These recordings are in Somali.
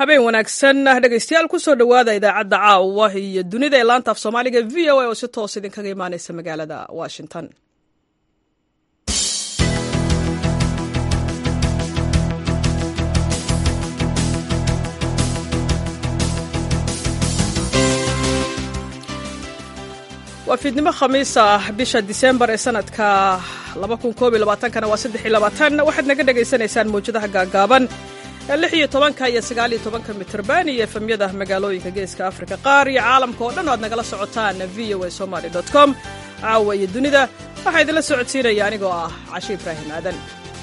habeen wanaagsan dhegaystayaal kusoo dhowaada idaacadda caawa iyo dunida ee laanta af soomaaliga v o a oo si toos idinkaga imaaneysa magaalada washington waa fiidnimo khamiis ah bisha disembar ee sanadka kana waa waxaad naga dhagaysanaysaan mawjadaha gaagaaban lix iyo tobanka iyo sagaal iyo tobanka mitrban iyo efemyada magaalooyinka geeska afrika qaar iyo caalamka oo dhan o aad nagala socotaan v o a somaly com caawa iyo dunida waxaa idinla socodsiinaya anigoo ah cashe ibraahim aadan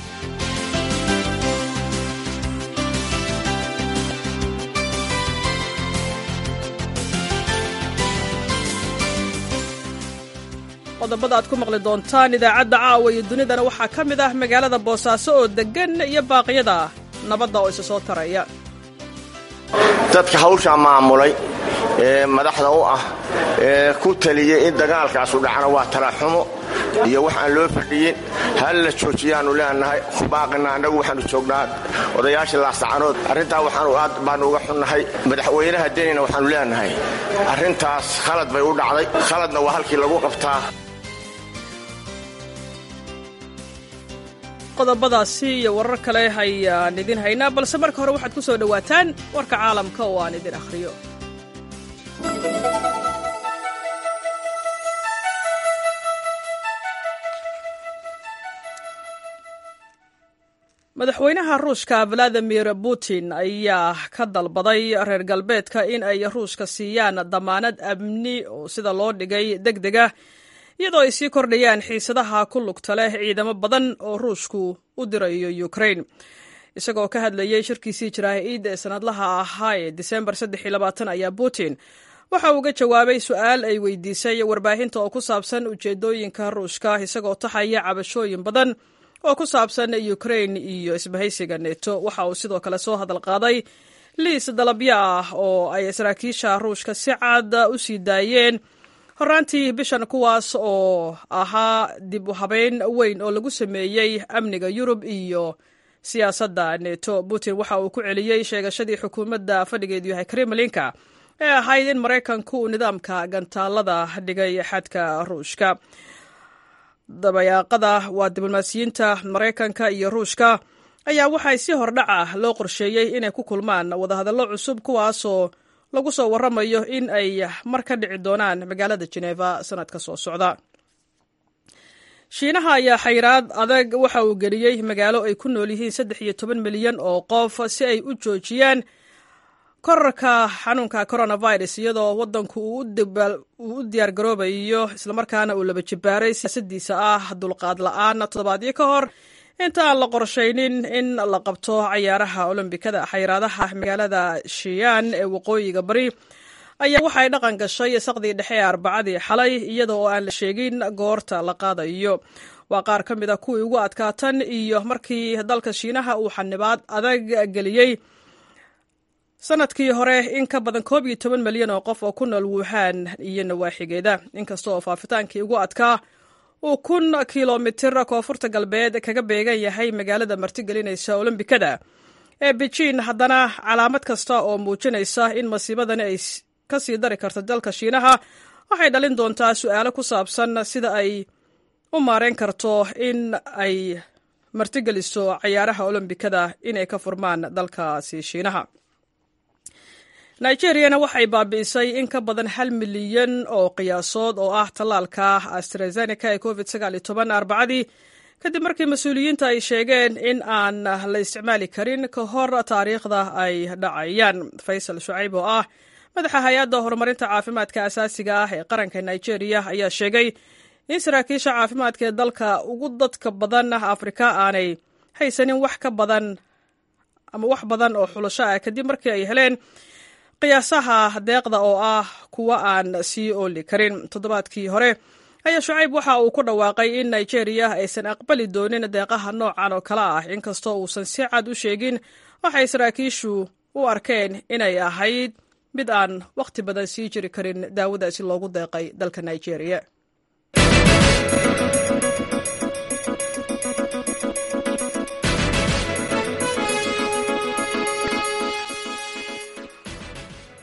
qodobada aad ku maqli doontaan idaacadda caawa iyo dunidana waxaa ka mid ah magaalada boosaaso oo deggan iyo baaqyada nabadda oo isa soo taraya dadka hawshaa maamulay ee madaxda u ah ee ku taliyey in dagaalkaasu dhacna waa talaxumo iyo wax aan loo fadhiyin hal la joojiyaannu leenahay ku baaqina annagu waxaannu joognaa odayaashii laasacanood arrintaa waxaanu aad baannu uga xunnahay madaxweynaha denina waxaannu leenahay arrintaas khalad bay u dhacday khaladna waa halkii lagu qabtaa qodobadaasi iyo warar kale ayaan idin haynaa balse marka hore waxaad ku soo dhowaataan warka caalamka oo aan idin akhriyo madaxweynaha ruushka valadimir putin ayaa ka dalbaday reer galbeedka in ay ruushka siiyaan damaanad amni oo sida loo dhigay deg dega iyadoo ay sii kordhayaan xiisadaha ku lugta leh ciidamo badan oo ruushku u dirayo ukrain isagoo ka hadlayey shirkiisii jaraa'id ee sanadlaha ahaa ee disembar ayaa putin waxa uu ga jawaabay su-aal ay weydiisay warbaahinta oo ku saabsan ujeedooyinka ruushka isagoo taxaya cabashooyin badan oo ku saabsan ukrain iyo isbahaysiga neto waxa uu sidoo kale soo hadal qaaday liis dalabyo ah oo ay saraakiisha ruushka si cad u sii daayeen horaantii bishan kuwaas oo ahaa dib u habeyn weyn oo lagu sameeyey amniga yurub iyo siyaasadda neto putin waxa uu ku celiyey sheegashadii xukuumadda fadhigeedu yahay kremlinka ee ahayd in maraykanku uu nidaamka gantaalada dhigay xadka ruushka dabayaaqada waa diblomaasiyiinta maraykanka iyo ruushka ayaa waxay si hordhaca loo qorsheeyey inay ku kulmaan wadahadallo cusub kuwaasoo lagu soo waramayo in ay mar ka dhici doonaan magaalada jeneva sanadka soo socda shiinaha ayaa xayraad adag waxa uu geliyey magaalo ay ku nool yihiin saddex iyo toban milyan oo qof si ay u joojiyaan korarka xanuunka coronavirus iyadoo wadanku uu u diyaar garoobayo islamarkaana uu laba jibaaray siyaasadiisa ah dulqaad la-aan toddobaadyo ka hor inta aan la qorshaynin in la qabto cayaaraha olombikada xayraadaha magaalada shiyan ee waqooyiga bari ayaa waxay dhaqan gashay saqdii dhexe ee arbacadii xalay iyada oo aan la sheegin goorta la qaadayo waa qaar ka mid a kuwii ugu adkaatan iyo markii dalka shiinaha uu xanibaad adag geliyey sanadkii hore in ka badan koob iyo toban milyan oo qof oo ku nool wuhan iyo nawaaxigeeda inkasta oo faafitaankii ugu adkaa uu kun kilomitir koonfurta galbeed kaga beegan yahay magaalada martigelinaysa olombikada ee beijin haddana calaamad kasta oo muujinaysa in masiibadani ay ka sii dari karto dalka shiinaha waxay dhalin doontaa su-aalo ku saabsan sida ay u maareyn karto in ay martigeliso cayaaraha olombikada inay ka furmaan dalkaasi shiinaha nigeriyana waxay baabi'isay in ka badan hal milyan oo qiyaasood oo ah tallaalka astrazeneca ee covid arbacadii kadib markii mas-uuliyiinta ay sheegeen in aan la isticmaali karin ka hor taariikhda ay dhacayaan faysal shucayb oo ah madaxa hay-adda horumarinta caafimaadka asaasiga ah ee qaranka nigeriya ayaa sheegay in saraakiisha caafimaadka ee dalka ugu dadka badan afrika aanay haysanin wax ka badan ama wax badan oo xulasho ah kadib markii ay heleen qiyaasaha deeqda oo ah kuwa aan sii ooli karin toddobaadkii hore ayaa shucayb waxa uu ku dhawaaqay in nigeria aysan aqbali doonin deeqaha noocan oo kale ah inkastoo uusan si cad u sheegin waxay saraakiishu u arkeen inay ahayd mid aan wakhti badan sii jiri karin daawadaasi loogu deeqay dalka nigeria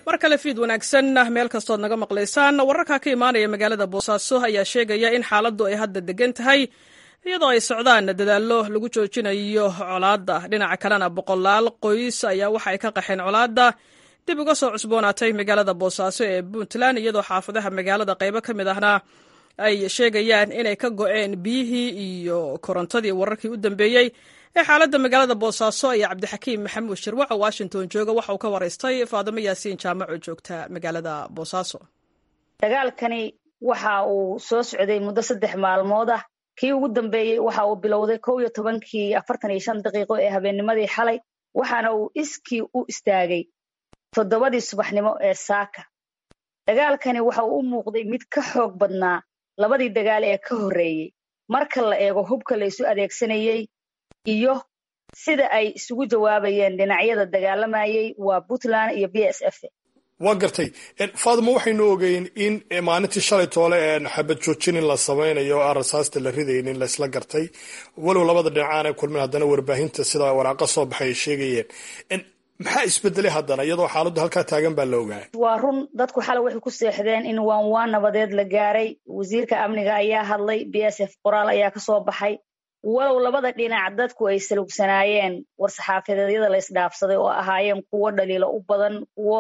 mar kale fiid wanaagsan meel kastood naga maqlaysaan wararka ka imaanaya magaalada boosaaso ayaa sheegaya in xaaladdu ay hadda degan tahay iyadoo ay socdaan dadaallo lagu joojinayo colaadda dhinaca kalena boqolaal qoys ayaa waxa ay ka qaxeen colaadda dib uga soo cusboonaatay magaalada boosaaso ee puntland iyadoo xaafadaha magaalada qaybo ka mid ahna ay sheegayaan inay ka go-een biyihii iyo korontadii wararkii u dambeeyey ee xaaladda magaalada boosaaso ayaa cabdixakiim maxamuud shirwac oo washington jooga waxa uu ka waraystay faadimo yaasiin jaamac oo joogta magaalada boosaaso dagaalkani waxa uu soo socday muddo saddex maalmood ah kii ugu dambeeyey waxa uu bilowday kow iyo tobankii afartan iyo shan daqiiqo ee habeennimadii xalay waxaana uu iskii u istaagay toddobadii subaxnimo ee saaka dagaalkani waxa uu u muuqday mid ka xoog badnaa labadii dagaal ee ka horreeyey marka la eego hubka la isu adeegsanayey iyo sida ay isugu jawaabayeen dhinacyada dagaalamayey waa puntland iyo b s f waa gartay faadimo waxaynu ogeyn in maalintii shalay toole xabad joojin in la samaynayo aan rasaasta la ridaynin laysla gartay walow labada dhinacaana kulmin haddana warbaahinta sida waraaqa soo baxay ay sheegayeen maxaa isbedelay haddana iyadoo xaaladdu halkaa taagan baa la ogaaya waa run dadku xalay waxay ku seexdeen in waan waan nabadeed la gaaray wasiirka amniga ayaa hadlay b s f qoraal ayaa ka soo baxay walow labada dhinac dadku ay salugsanaayeen war-saxaafadeedyada la isdhaafsaday oo ahaayeen kuwo dhaliilo u badan kuwo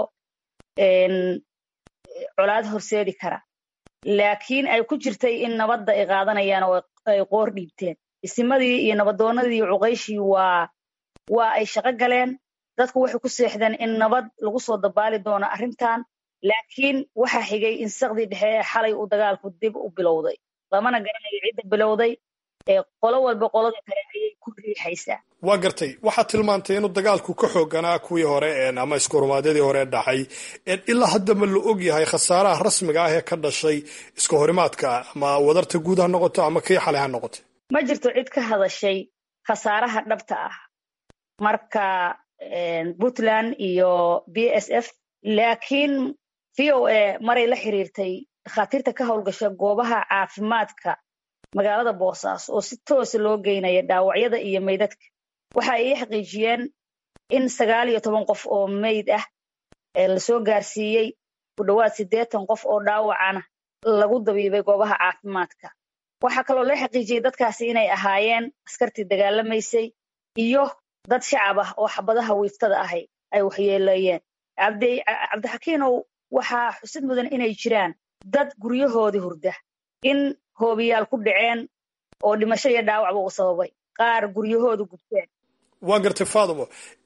colaad horseedi kara laakiin ay ku jirtay in nabadda ay qaadanayaan oo ay qoor dhiibteen isimadii iyo nabadoonnadii iyo cuqayshii waa waa ay shaqo galeen dadku waxay ku seexdeen in nabad lagu soo dabaali doono arrintan laakiin waxaa xigay in saqdii dhexe ee xalay uu dagaalku dib u bilowday lamana garanayo cidda bilowday ee qolo walba qolada kale ayay ku riixaysaa waa gartay waxaad tilmaantay inuu dagaalku ka xooganaa kuwii hore ama iskuhormaadyadii hore dhacay ilaa hadda ma la og yahay khasaaraha rasmiga ah ee ka dhashay iska horimaadka ama wadarta guud ha noqoto ama kii xalay ha noqoto ma jirto cid ka hadashay khasaaraha dhabta ah marka puntland iyo b s f laakiin v o a maray la xiriirtay dhakhaatiirta ka howlgasha goobaha caafimaadka magaalada boosaaso oo si toosa loo geynaya dhaawacyada iyo meydadka waxa ay ii xaqiijiyeen in sagaal iyo toban qof oo meyd ah lasoo gaarsiiyey ku dhowaad siddeetan qof oo dhaawacana lagu dabiibay goobaha caafimaadka waxaa kaloo la xaqiijiyey dadkaasi inay ahaayeen askartii dagaalamaysay iyo dad shacab ah oo xabadaha wiiftada ahay ay waxyeeleeyeen cabdixakiinow waxaa xusid mudan inay jiraan dad guryahoodii hurda in hoobiyaal ku dhaceen oo dhimasho iyo dhaawacba uu sababay qaar guryahoodu gubteen waa gartay faadimo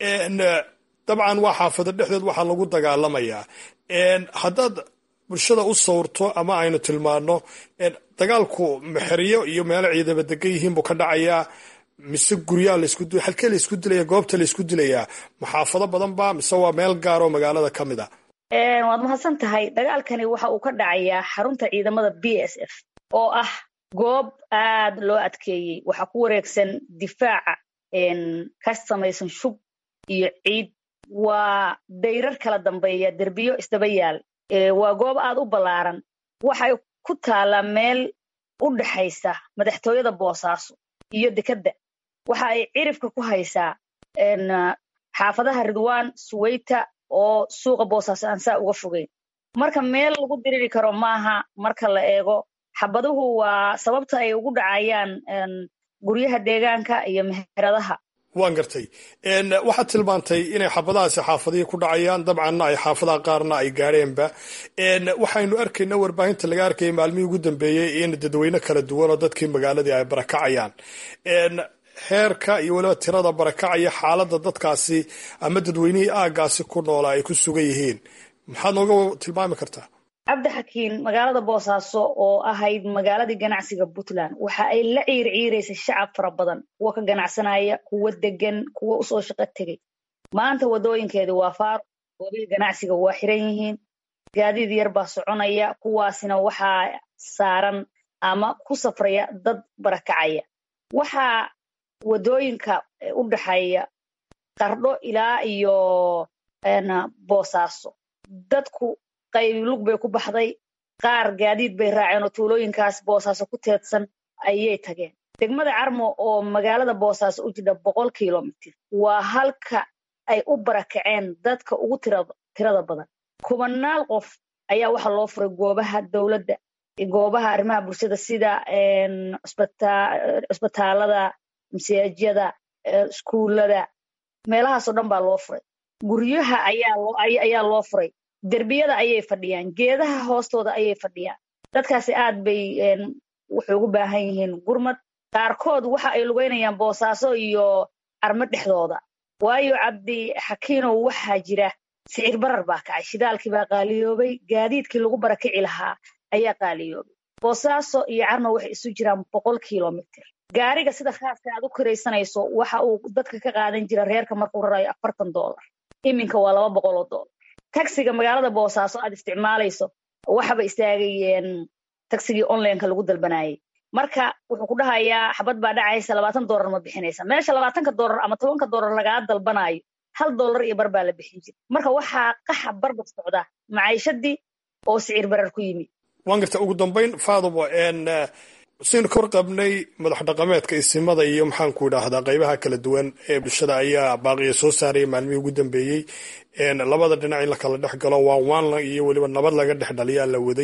dabcan waa xaafado dhexdeed waxaa lagu dagaalamayaa haddaad bulshada u sawirto ama aynu tilmaano dagaalku mexeryo iyo meelo ciidama degan yihiin buu ka dhacayaa mise guryaa laisku halkee laisku dilaya goobta laisku dilayaa maxaafado badan ba mise waa meel gaar oo magaalada ka mid a waad mahadsan tahay dagaalkani waxa uu ka dhacayaa xarunta ciidamada b s f oo ah goob aad loo adkeeyey waxaa ku wareegsan difaaca ka samaysan shub iyo ciid waa dayrar kala dambeeya derbiyo isdaba yaal waa goob aad u ballaaran waxay ku taallaa meel u dhaxaysa madaxtooyada boosaaso iyo dekedda waxa ay cirifka ku haysaa xaafadaha ridwaan suweyta oo suuqa boosaaso aan saa uga fogeyn marka meel lagu diriri karo maaha marka la eego xabaduhu waa sababta ay ugu dhacayaan guryaha deegaanka iyo meheradaha waan gartay waxaad tilmaantay inay xaafadahaasi xaafadihii ku dhacayaan dabcanna ay xaafadaha qaarna ay gaadheenba waxaynu arkayna warbaahinta laga arkayay maalmihii ugu dambeeyey in dadweyne kala duwan oo dadkii magaaladii ay barakacayaan heerka iyo weliba tirada barakacaya xaaladda dadkaasi ama dadweynihii aaggaasi ku noola ay ku sugan yihiin maxaad nooga tilmaami kartaa cabdixakiin magaalada boosaaso oo ahayd magaaladii ganacsiga puntland waxa ay la ciir ciiraysay shacab fara badan kuwa ka ganacsanaya kuwa degan kuwa usoo shaqo tegey maanta waddooyinkeedii waa faaro goobihii ganacsiga waa xiran yihiin gaadiid yar baa soconaya kuwaasina waxaa saaran ama ku safraya dad barakacaya waxaa waddooyinka u dhaxeeya qardho ilaa iyo boosaaso dadku qaybi lug bay ku baxday qaar gaadiid bay raaceen oo tuulooyinkaas boosaaso ku teedsan ayay tageen degmada carmo oo magaalada boosaaso u jidha boqol kilomitir waa halka ay u barakaceen dadka ugu tirada badan kubanaal qof ayaa waxaa loo furay goobaha dowladda goobaha arrimaha bulshada sida cusbitaalada masaajyada iskuullada meelahaasoo dhan baa loo furay guryaha ayaa loo furay derbiyada ayay fadhiyaan geedaha hoostooda ayay fadhiyaan dadkaasi aad bay waxay ugu baahan yihiin gurmad qaarkood waxa ay lugeynayaan boosaaso iyo armo dhexdooda waayo cabdi xakiinow waxaa jira sicir barar baa kacay shidaalkii baa qaaliyoobay gaadiidkii lagu barakici lahaa ayaa qaaliyoobay boosaaso iyo carmo waxay isu jiraan boqol kilomitr gaariga sida khaaska aad u kiraysanayso waxa uu dadka ka qaadan jira reerka markuu rarayo afartan dollar iminka waa laba boqoloo dollar tagsiga magaalada boosaaso aad isticmaalayso waxaba istaagayeen tagsigii onlineka lagu dalbanayay marka wuxuu ku dhahayaa xabad baa dhacaysa labaatan dollar ma bixinaysa meesha labaatanka dollar ama tobanka dollar lagaa dalbanayo hal dollar iyo bar baa la bixin jira marka waxaa qaxa barbar socda maciishadii oo sicir barar ku yimid waan garta ugu dambayn faadumo saynu ka warqabnay madax dhaqameedka isimada iyo maxaanku idhaahdaa qaybaha kala duwan ee bulshada ayaa baaqiya soo saaraya maalmihii ugu dambeeyey labada dhinac in la kala dhex galo waan waanla iyo weliba nabad laga dhex dhaliyaa la waday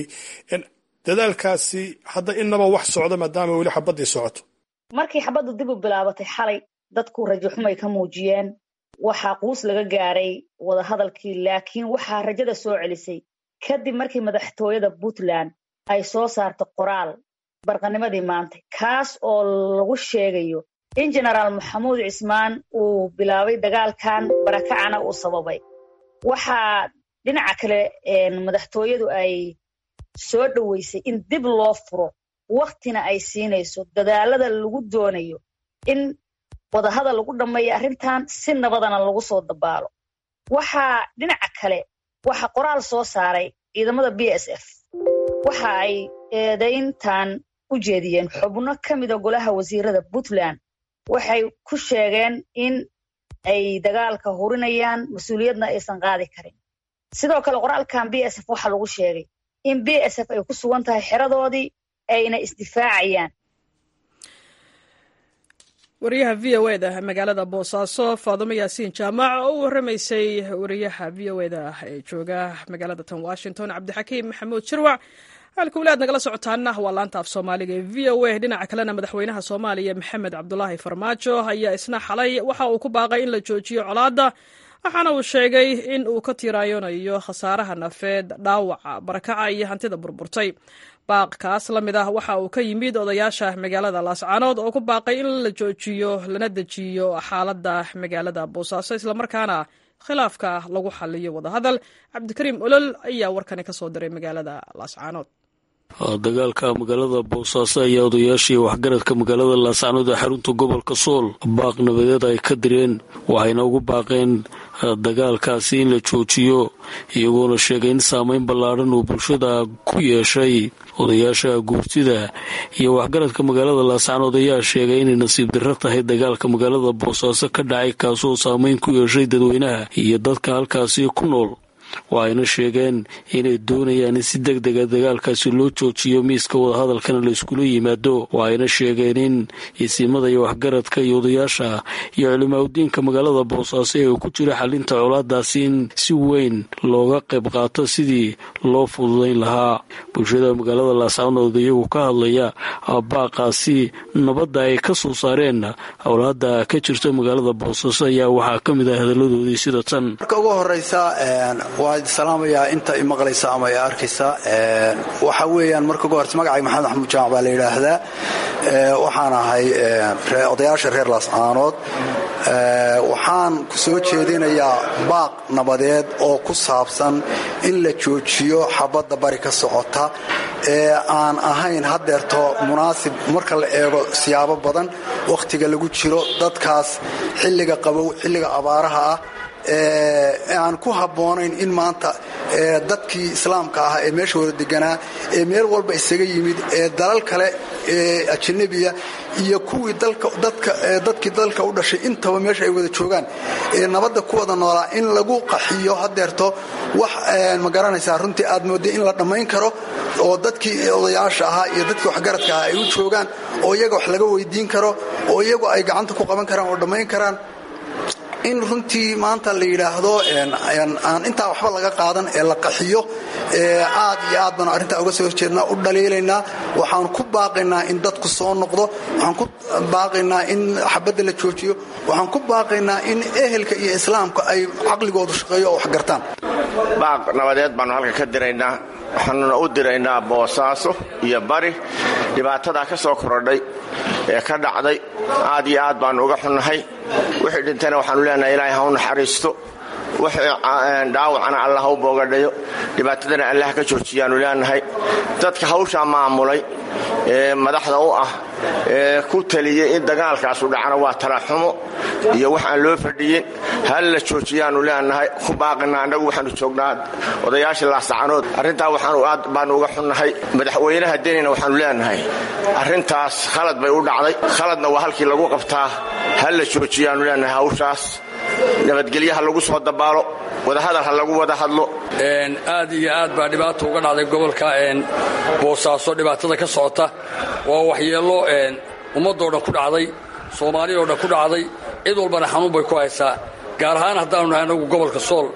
dadaalkaasi hadda inaba wax socda maadaama weli xabaddii socoto markii xabaddu dib u bilaabatay xalay dadku rajo xumay ka muujiyeen waxaa quus laga gaaray wadahadalkii laakiin waxaa rajada soo celisay kadib markii madaxtooyada puntland ay soo saarto qoraal barqanimadii maanta kaas oo lagu sheegayo in genaraal maxamuud cismaan uu bilaabay dagaalkan barakacana uu sababay waxaa dhinaca kale madaxtooyadu ay soo dhoweysay in dib loo furo waktina ay siinayso dadaalada lagu doonayo in wadahadal lagu dhammeeyo arrintan si nabadana lagu soo dabaalo waxaa dhinaca kale waxaa qoraal soo saaray ciidamada b s f waxa ay eedayntan u jeediyeen xubno ka mida golaha wasiirada puntland waxay ku sheegeen in ay dagaalka hurinayaan mas-uuliyadna aysan qaadi karin sidoo kale qoraalkan b s f waxaa lagu sheegay in b s f ay ku sugan tahay xeradoodii ayna isdifaacayaan wariyaha v o e da magaalada boosaaso faadumo yaasiin jaamac oo u waramaysay wariyaha v o e da ee jooga magaalada tan washington cabdixakiim maxamuud jirwac halka weli aad nagala socotaana waa laanta af soomaaliga ee v o a dhinaca kalena madaxweynaha soomaaliya maxamed cabdulaahi farmaajo ayaa isna xalay waxa uu ku baaqay in la joojiyo colaadda waxaana uu sheegay in uu ka tiiraayonayo khasaaraha nafeed dhaawaca barakaca iyo hantida burburtay baaq kaas la mid ah waxa uu ka yimid odayaasha magaalada laascaanood oo ku baaqay in la joojiyo lana dejiyo xaaladda magaalada boosaaso islamarkaana khilaafka lagu xaliyo wadahadal cabdikariim olol ayaa warkani ka soo diray magaalada laascaanood dagaalka magaalada boosaaso ayaa odayaashii waxgaradka magaalada laascaanood ee xarunta gobolka sool baaq nabadeed ay ka direen waxayna ugu baaqeen dagaalkaasi in la joojiyo iyagoona sheegay in saameyn ballaadhan uu bulshada ku yeeshay odayaasha guurtida iyo waxgaradka magaalada laascaanood ayaa sheegay inay nasiib darro tahay dagaalka magaalada boosaaso ka dhacay kaasoo saameyn ku yeeshay dadweynaha iyo dadka halkaasi ku nool waxayna sheegeen inay doonayaan in si deg dega dagaalkaasi loo joojiyo miiska wadahadalkana la iskula yimaado waxayna sheegeen in isimada iyo waxgaradka iyo odayaasha iyo culimaaudiinka magaalada boosaaso ee uu ku jira xalinta colaadaasi in si weyn looga qayb qaato sidii loo fududayn lahaa bulshada magaalada laascaanood iyagu ka hadlaya baaqaasi nabadda ay ka soo saareen colaada ka jirta magaalada boosaaso ayaa waxaa ka mid ah hadaladoodii sida tan waa salaamayaa inta i maqlaysa ama i arkaysa waxa weeyaan marka ugu horeysa magacayga maxamed axmuud jaamac baa la yidhaahdaa waxaan ahay odayaasha reer laascaanood waxaan soo jeedinayaa baaq nabadeed oo ku saabsan in la joojiyo xabadda bari ka socota ee aan ahayn haddeerto munaasib marka la eego siyaabo badan wakhtiga lagu jiro dadkaas xilliga qabow xilliga abaaraha ah aan ku habboonayn in maanta dadkii islaamka ah ee meesha wada deganaa ee meel walba isaga yimid ee dalal kale ee ajanabiya iyo kuwii dadkii dalka u dhashay intaba meesha ay wada joogaan ee nabadda ku wada noolaa in lagu qaxiyo hadeerto wax ma garanaysaa runtii aad moodday in la dhammayn karo oo dadkii odayaasha ahaa iyo dadkii waxgaradka ahaa ay u joogaan oo iyaga wax laga weydiin karo oo iyagu ay gacanta ku qaban karaan oo dhammayn karaan in runtii maanta la yidhaahdo aan intaa waxba laga qaadan ee la qaxiyo aad iyo aad baan arrintaa uga soo horjeednaa u dhaliilaynaa waxaan ku baaqaynaa in dadku soo noqdo waxaan ku baaqaynaa in xabadda la joojiyo waxaan ku baaqaynaa in ehelka iyo islaamka ay caqligoodu shaqeeyo oo wax gartaan baaq nabadeed baannu halka ka diraynaa waxaanuna u diraynaa boosaaso iyo bari dhibaatadaa ka soo korodhay ee ka dhacday aad iyo aad baannu uga xunnahay wixii dhintayna waxaannu leenahay ilaahay ha u naxariisto wixii dhaawacana allah ha u boogadhayo dhibaatadana allah ka joojiyaannu leenahay dadka hawshaa maamulay ee madaxda u ah ee ku taliyey in dagaalkaasu dhacana waa talaxumo iyo wax aan loo fadhiyin hal la joojiyaannu leenahay ku baaqina annagu waxaannu joognaa odayaashii laasacanood arrintaa waxaanu aad baannu uga xunnahay madaxweynaha denina waxaannu leenahay arrintaas khalad bay u dhacday khaladna waa halkii lagu qabtaa hal la joojiyaannu leenahay hawshaas nabadgelyaha lagu soo dabaalo wadahadal ha lagu wada hadlo aad iyo aad baa dhibaata uga dhacday gobolka boosaaso dhibaatada ka socota waa waxyeello ummadoo dhan ku dhacday soomaaliya oo dhan ku dhacday cid walbana xanuun bay ku haysaa gaar ahaan haddaanu nahay anagu gobolka sool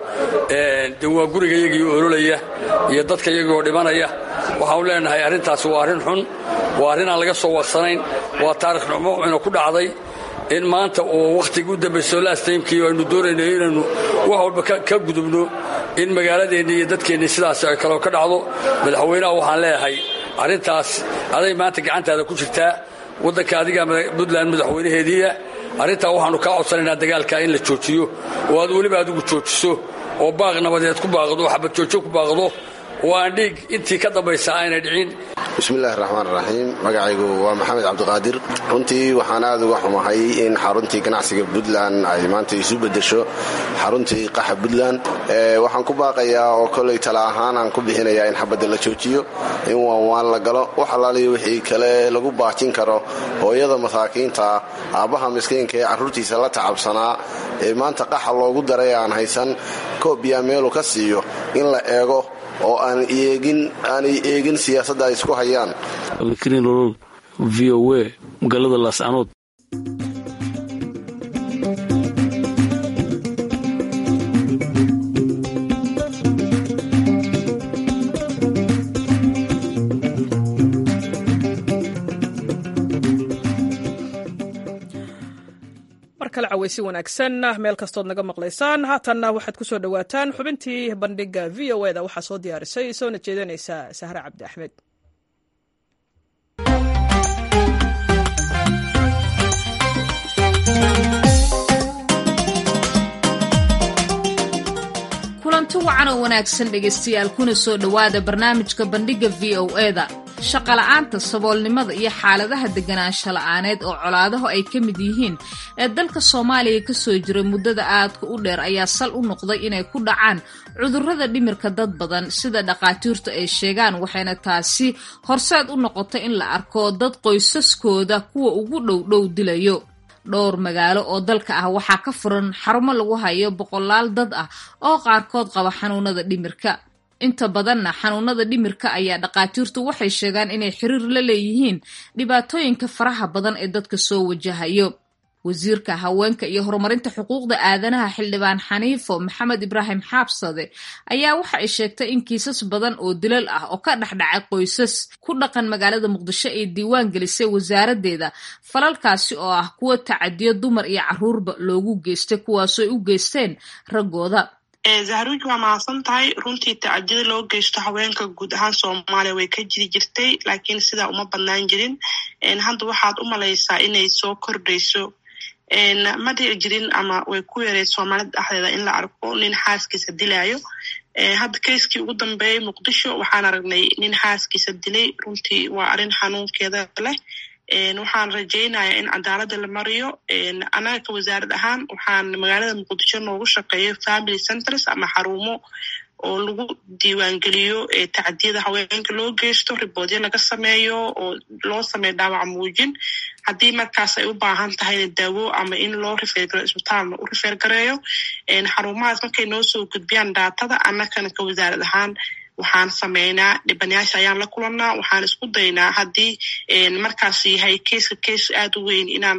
de waa guriga iyagii ololaya iyo dadka iyagii oo dhimanaya waxaanu leenahay arrintaasi waa arrin xun waa arrin aan laga soo warsanayn waa taarikh numo ina ku dhacday in maanta oo wakhtigii u dambayso lastaymkii aynu doonayno inaynu wax walba ka gudubno in magaaladeenni iyo dadkeenni sidaas ay kaloo ka dhacdo madaxweynaha waxaan leeyahay arrintaas aday maanta gacantaada ku jirtaa waddanka adiga puntland madaxweynaheediia arrintaa waxaannu kaa codsanaynaa dagaalkaa in la joojiyo oo aad weliba adigu joojiso oo baaq nabadeed ku baaqdo xabad joojo ku baaqdo oo aan dhiig intii ka dambaysa aanay dhicin bismillahi raxmaan raxiim magacaygu waa maxamed cabdiqaadir runtii waxaan aad uga xumahay in xaruntii ganacsiga puntland ay maanta isu bedesho xaruntii qaxa puntland waxaan ku baaqayaa oo koley tala ahaan aan ku bixinayaa in xabadda la joojiyo in waanwaan la galo wax allaaliyo wixii kale lagu baajin karo hooyada masaakiinta aabbaha miskiinka ee carruurtiisa la tacabsanaa ee maanta qaxa loogu daray aan haysan koobiya meelu ka siiyo in la eego oo aanay eegin siyaasadda ay isku hayaan abdikariin olol v o a magaalada laascanood markale cawaysi wanaagsan meel kastood naga maqlaysaan haatanna waxaad ku soo dhowaataan xubintii bandhiga v o eda waxaa soo diyaarisay soona jeedanaysa sahre cabdi axmed kulanti wacan oo wanaagsan dhegaystayaal kuna soo dhowaada barnaamijka bandhigga v o eda shaqola'aanta saboolnimada iyo xaaladaha deganaansho la'aaneed oo colaadahu ay ka mid yihiin ee dalka soomaaliya ka soo jiray muddada aadka u dheer ayaa sal u noqday inay ku dhacaan cudurrada dhimirka dad badan sida dhakhaatiirtu ay sheegaan waxayna taasi horseed u noqotay in la arko dad qoysaskooda kuwa ugu dhowdhow dilayo dhowr magaalo oo dalka ah waxaa ka furan xarumo lagu hayo boqolaal dad ah oo qaarkood qaba xanuunada dhimirka inta badanna xanuunada dhimirka ayaa dhakhaatiirtu waxay sheegaan inay xiriir la leeyihiin dhibaatooyinka faraha badan ee dadka soo wajahayo wasiirka haweenka iyo horumarinta xuquuqda aadanaha xildhibaan xaniifo maxamed ibraahim xaabsade ayaa waxa ay sheegtay in kiisas badan oo dilal ah oo ka dhexdhacay qoysas ku dhaqan magaalada muqdisho ay diiwaan gelisay wasaaraddeeda falalkaasi oo ah kuwa tacadiyo dumar iyo caruurba loogu geystay kuwaasoo u geysteen raggooda zahruuj waa mahadsan tahay runtii tacadiyada loo geysto haweenka guud ahaan soomaaliya way ka jiri jirtay laakiin sidaa uma badnaan jirin hadda waxaad u malaysaa inay soo kordhayso ma dhici jirin ama way ku yareed soomaalida dhexdeeda in la arko nin xaaskiisa dilaayo hadda kayskii ugu dambeeyey muqdisho waxaan aragnay nin xaaskiisa dilay runtii waa arrin xanuunkeeda leh waxaan rajaynayaa in cadaaladda la mariyo annaga ka wasaarad ahaan waxaan magaalada muqdisho noogu shaqeeyo family centers ama xarumo oo lagu diiwaangeliyo tacdiyada haweenka loo geysto riboodyo laga sameeyo oo loo sameeyo dhaawac muujin haddii markaas ay u baahan tahayna daawo ama in loo rifeergareyo isbitaalna u rifeergareeyo xarumahaas markay noo soo gudbiyaan daatada annakana ka wasaarad ahaan waxaan sameynaa dhibanayaasha ayaan la kulanaa waxaan isku daynaa haddii markaas yahay keiska keis aad u weyn inaan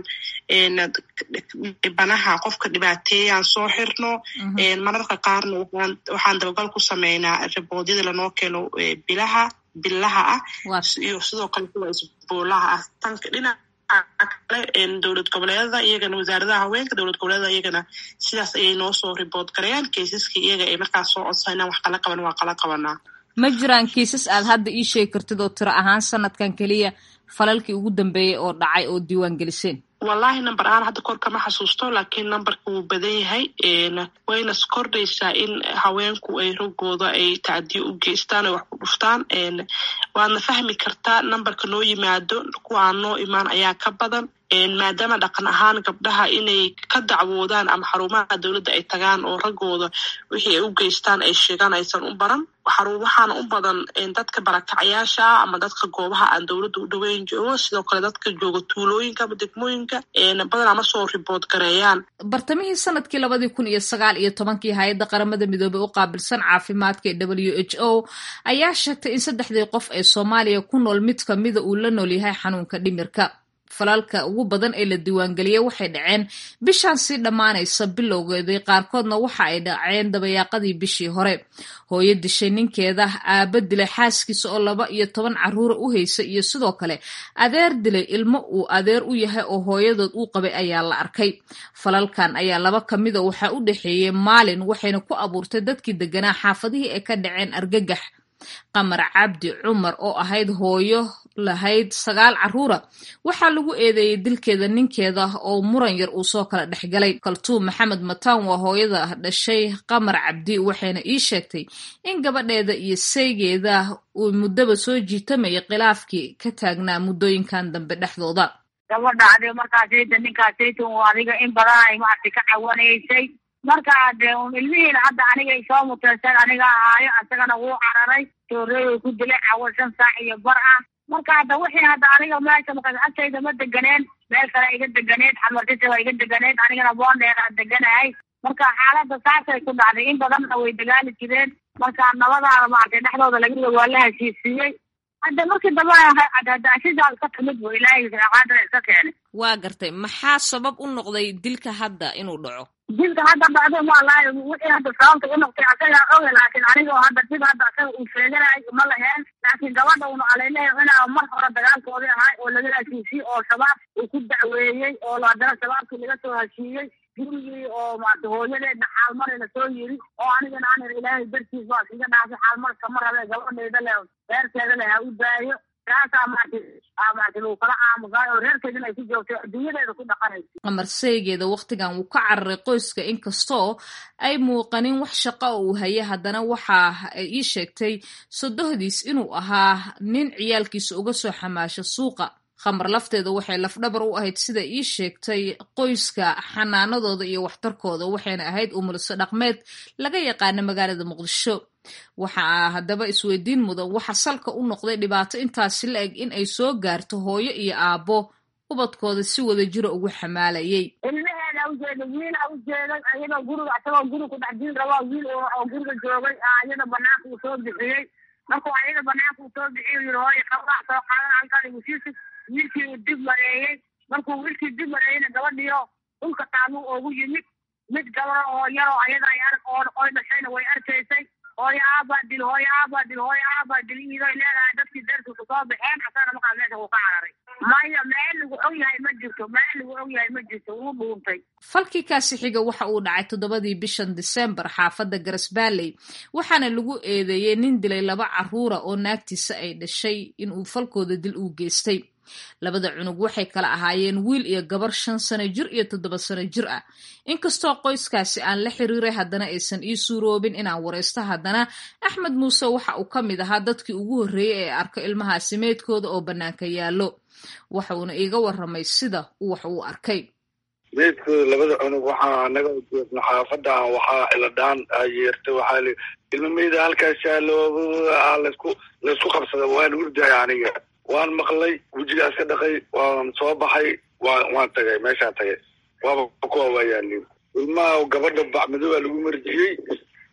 dhibanaha qofka dhibaateeyaan soo xirno mararka qaarna waxaan dabagal ku sameynaa riboodyada lanoo keeno bilaha bilaha ah iyo sidoo kale kuwa isboolaha ah tanka dhinaca kale dowlad goboleedada iyagana wasaaradaha haweenka dowlad goboleedada iyagana sidaas ayay noo soo ribood garayaan keisaska iyaga ay markaas soo codsa inaan wax kala qaban waa kala qabanaa ma jiraan kiisas aad hadda ii sheegi kartid oo tiro ahaan sanadkan keliya falalkii ugu dambeeyey oo dhacay oo diiwaan geliseen wallahi number ahaan hadda kor kama xasuusto laakiin numberka wuu badan yahay wayna kordhaysaa in haweenku ay rogooda ay tacdiyo u geystaan ay wax ku dhuftaan waadna fahmi kartaa numberka noo yimaado kuwaan noo imaan ayaa ka badan maadaama dhaqan ahaan gabdhaha inay ka dacwoodaan ama xarumaha dowladda ay tagaan oo raggooda wixii ay u geystaan ay sheegaan aysan u baran waxaana u badan dadka barakacayaasha ama dadka goobaha aan dowladda u dhoweyn joogo sidoo kale dadka jooga tuulooyinka ama degmooyinka badan ama soo ribood gareeyaan bartamihii sanadkii labadii kun iyo sagaal iyo tobankii hay-adda qaramada midoobey u qaabilsan caafimaadka ee w h o ayaa sheegtay in saddexdii qof ee soomaaliya ku nool mid kamida uu la nool yahay xanuunka dhimirka falalka ugu badan ee la diiwaangeliyey waxay dhaceen bishaan sii dhammaanaysa bilowgeedii qaarkoodna waxa ay dhaceen dabayaaqadii bishii hore hooyo dishay ninkeeda aaba dilay xaaskiisa oo laba iyo toban caruura u haysa iyo sidoo kale adeer dilay ilmo uu adeer u yahay oo hooyadood uu qabay ayaa la arkay falalkan ayaa laba kamida waxaa u dhexeeyey maalin waxayna ku abuurtay dadkii deganaa xaafadihii ay ka dhaceen argagax qamar cabdi cumar oo ahayd hooyo lahayd sagaal caruura waxaa lagu eedeeyey dilkeeda ninkeeda oo muran yar uu soo kala dhexgalay kaltuum maxamed mataan waa hooyada dhashay qamar cabdi waxayna ii sheegtay in gabadheeda iyo saygeeda uu muddaba soo jiitamayay khilaafkii ka taagnaa muddooyinkan dambe dhexdooda gabadha ade markaasayta ninkaasayta uu adiga in badan ay maaragtay ka cawanaysay marka dee un ilmihiina hadda anigay soo muteyseen aniga ahaayo isagana wuu cararay tooreeyay ku dilay cawo shan saac iyo bar ah marka hadda wixii hadda aniga meesha markaas agtayda ma deganeen meel kale iga deganeed xamartisa waa iga deganeed anigana boondheeraa deganahay marka xaaladda saasay ku dhacday in badanna way dagaali jireen marka nabadaada maaragtay dhexdooda laga waa la heshiisiiyey hadda markii dambe hadaashidaas ka timid bu ilaahay qaadana iska keenay waa gartay maxaa sabab u noqday dilka hadda inuu dhaco dilka hadda dhacdo walahi wixii hadda sababta u noqtay asagaa oge laakiin aniga oo hadda dib hadda asaga uu sheeganayo ma laheen laakiin gabadha una aleylehay inaa mar hore dagaalkoodii ahay oo laga heshiisiyey oo shabaab uu ku dacweeyey oo haddana shabaabkii laga soo heshiiyey gurigii oo maarata hooyadeedna xaalmari lasoo yiri oo anigana aan ir ilaahay dartiis baa iskaga dhaafay xaalmar kama rabe gabadhayda leh reerkeeda leh ha u daayo taasaa maarata maarata lagu kala aamusaay oo reerkeedina ay ku joogtay adduunyadeeda ku dhaqanaysa qamar saygeeda wakhtigan wuu ka cararay qoyska inkastoo ay muuqanin wax shaqo oo uu hayay haddana waxa ay ii sheegtay sodohdiis inuu ahaa nin ciyaalkiisa uga soo xamaasho suuqa khamar lafteeda waxay lafdhabar u ahayd sida ii sheegtay qoyska xanaanadooda iyo waxtarkooda waxayna ahayd umulso dhaqmeed laga yaqaana magaalada muqdisho waxaa haddaba isweydiin mudan waxa salka u noqday dhibaato intaasi la eg in ay soo gaarto hooyo iyo aabbo ubadkooda si wada jiro ugu xamaalayay ilmaheeda ujeeda wiila ujeeday ayadoo guriga isagoo guri ku dhex jiri rabaa wiil oo guriga joogay ayada banaanka uu soo bixiyey markuu ayada banaanka uu soo bixiyo yiri hooyo qabaa soo qaadan halkan igu siisi wiilkii uu dib mareeyey markuu wiilkii dib mareeyeyna gabadhiyo dhulka taaluu oogu yimid mid gabaro oo yaroo ayada ay arg oo oy dhashayna way arkaysay hooyo aabaa dil hooyo aabaa dil hooyo aabaa dil iidoy leedahay dadkii deerkiisu soo baxeen asagana markaas meesha wuu ka cararay maya meel lagu og yahay ma jirto meel lagu og yahay ma jirto wuu dhuuntay falkii kaasi xiga waxa uu dhacay toddobadii bishan disembar xaafadda garasbaaley waxaana lagu eedeeyey nin dilay laba caruura oo naagtiisa ay dhashay inuu falkooda dil uu geystay labada cunug waxay kala ahaayeen wiil iyo gabar shan sano jir iyo toddoba sano jir ah inkastoo qoyskaasi aan la xiriiray haddana aysan ii suuroobin inaan waraysto haddana axmed muuse waxa uu ka mid ahaa dadkii ugu horreeyey ee arko ilmahaasi meydkooda oo bannaanka yaallo waxa uuna iiga warramay sida uu wax uu arkay meydkooda labada cunug waxaa naga joogna xaafadan waxaa iladhaan yeertay waxaa li ilma meyda halkaas yaallo laysku laysku qabsada waan hurdaya aniga waan maqlay wejigaas ka dhaqay waan soo baxay waan waan tagay meeshaan tagay waaba kuwa waa yaalin ilmaha gabadha bacmadooba lagu marjiyey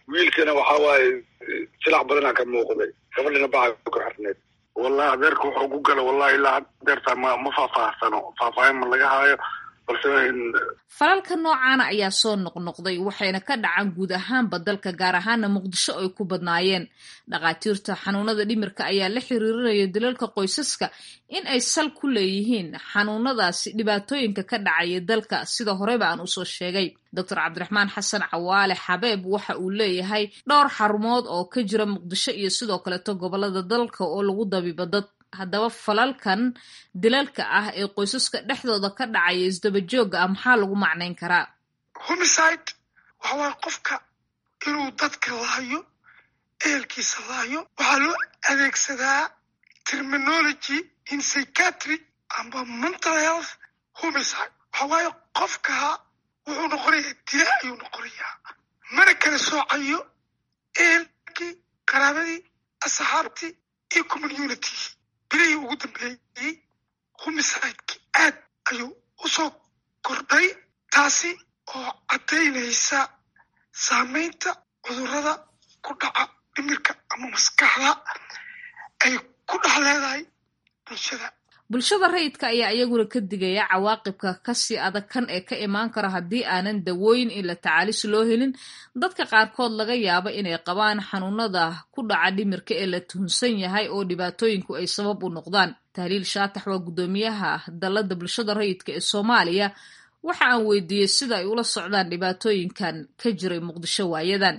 wiilkana waxaa waaye silax badanaa ka muuqday gabadhina baca ku xirneed wallahi adeerka wuxuu ku gala wallahi ilaa adeerta ma ma faahfaahsano faahfaahin ma laga haayo balse falalka noocaana ayaa soo noqnoqday waxayna ka dhacaan guud ahaanba dalka gaar ahaana muqdisho ay ku badnaayeen dhakhaatiirta xanuunada dhimirka ayaa la xiriirinaya dalalka qoysaska in ay sal ku leeyihiin xanuunadaasi dhibaatooyinka ka dhacaya dalka sida horeba aan usoo sheegay doctor cabdiraxmaan xasan cawaale xabeeb waxa uu leeyahay dhowr xarumood oo ka jira muqdisho iyo sidoo kaleeto gobolada dalka oo lagu dabiibo dad haddaba falalkan dilalka ah ee qoysaska dhexdooda ka dhacaya isdabajooga ah maxaa lagu macnayn karaa homicide waxa waaye qofka inuu dadka laayo ehelkiisa laayo waxaa loo adeegsadaa terminology in psychiatry amba mental health homicide waxa waaye qofka wuxuu noqonayaa dila ayuu noqonayaa mana kala soocayo ehelkii qaraabadii asxaabtii iyo communitygii bilihii ugu dambeeyey homicideki aad ayuu usoo kordhay taasi oo caddaynaysa saamaynta cudurrada ku dhaca dhimirka ama maskaxda ay ku dhex leedahay bulshada bulshada rayidka ayaa iyaguna ka digaya cawaaqibka kasii adag kan ee ka imaan kara haddii aanan dawooyin in la tacaalis loo helin dadka qaarkood laga yaabo inay qabaan xanuunada ku dhaca dhimirka ee la tuhunsan yahay oo dhibaatooyinku ay sabab u noqdaan tahliil shaatax waa guddoomiyaha dalladda bulshada rayidka ee soomaaliya waxa aan weydiiyey sida ay ula socdaan dhibaatooyinkan ka jiray muqdisho waayadan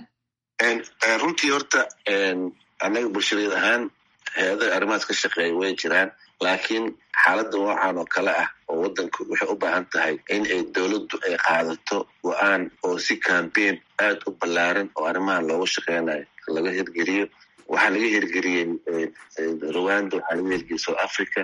runtii horta annaga bulshadeed ahaan hay-adaha arrimahaas ka shaqeeya way jiraan laakiin xaaladda noocan oo kale ah oo waddanku waxay u baahan tahay in ay dowladdu ay qaadato go-aan oo si cambaign aad u ballaaran oo arrimahan looga shaqeynayo laga hirgeliyo waxaa laga hirgeliyey rwanda waxaa laga hirgeliyey south africa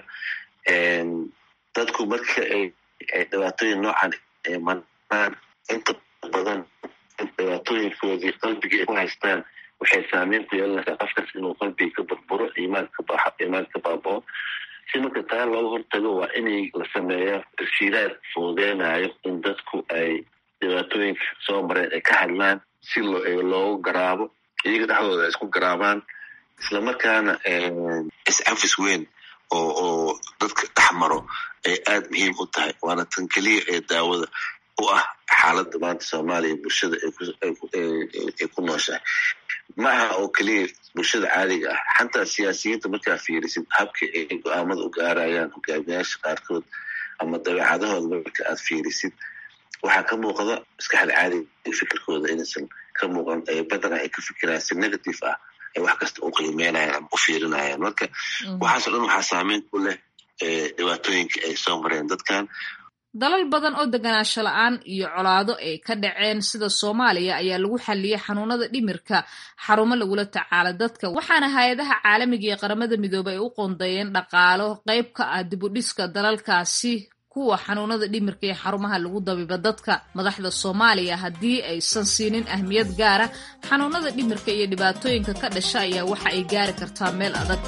dadku marka ay dhibaatooyin noocan ay manaan inta badan dhibaatooyinkoodii qalbigii ay ku haystaan waxay saameyn ku yeelanaysaa qofkaas inuu qalbiga ka burburo iimaan ka baxo iimaan ka baabao si marka taa looga hortago waa inay la sameeyo tashiiraad fududeynayo in dadku ay dhibaatooyinka soo mareen ay ka hadlaan si loogu garaabo iyaga dhexdooda ay isku garaabaan islamarkaana is-afis weyn oo oo dadka dhex maro ay aad muhiim u tahay waana tan keliya ee daawada u ah xaaladda maanta soomaaliya bulshada ay ku nooshahay ma aha oo keliya bulshada caadiga ah xataa siyaasiyiinta markaa fiirisid habka ay go-aamada u gaarayaan hogaamiyaasha qaarkood ama dabeecadahooda marka aad fiirisid waxaa ka muuqda maskaxda caadiga fikirkooda inaysan ka muuqan badanaa ay ka fikiraan si negative ah ay wax kasta u qiimeynayaan ama u fiirinayaan marka waxaasoo dhan waxaa saameyn ku leh dhibaatooyinka ay soo mareen dadkan dalal badan oo deganaansho la-aan iyo colaado ay ka dhaceen sida soomaaliya ayaa lagu xalliyey xanuunada dhimirka xarumo lagula tacaalo dadka waxaana hay-adaha caalamiga iyo qaramada midoobey ay u qoondeeyeen dhaqaalo qayb ka ah dibudhiska dalalkaasi kuwa xanuunada dhimirka iyo xarumaha lagu dabiiba dadka madaxda soomaaliya haddii aysan siinin ahmiyad gaara xanuunada dhimirka iyo dhibaatooyinka ka dhasha ayaa waxa ay gaari kartaa meel adag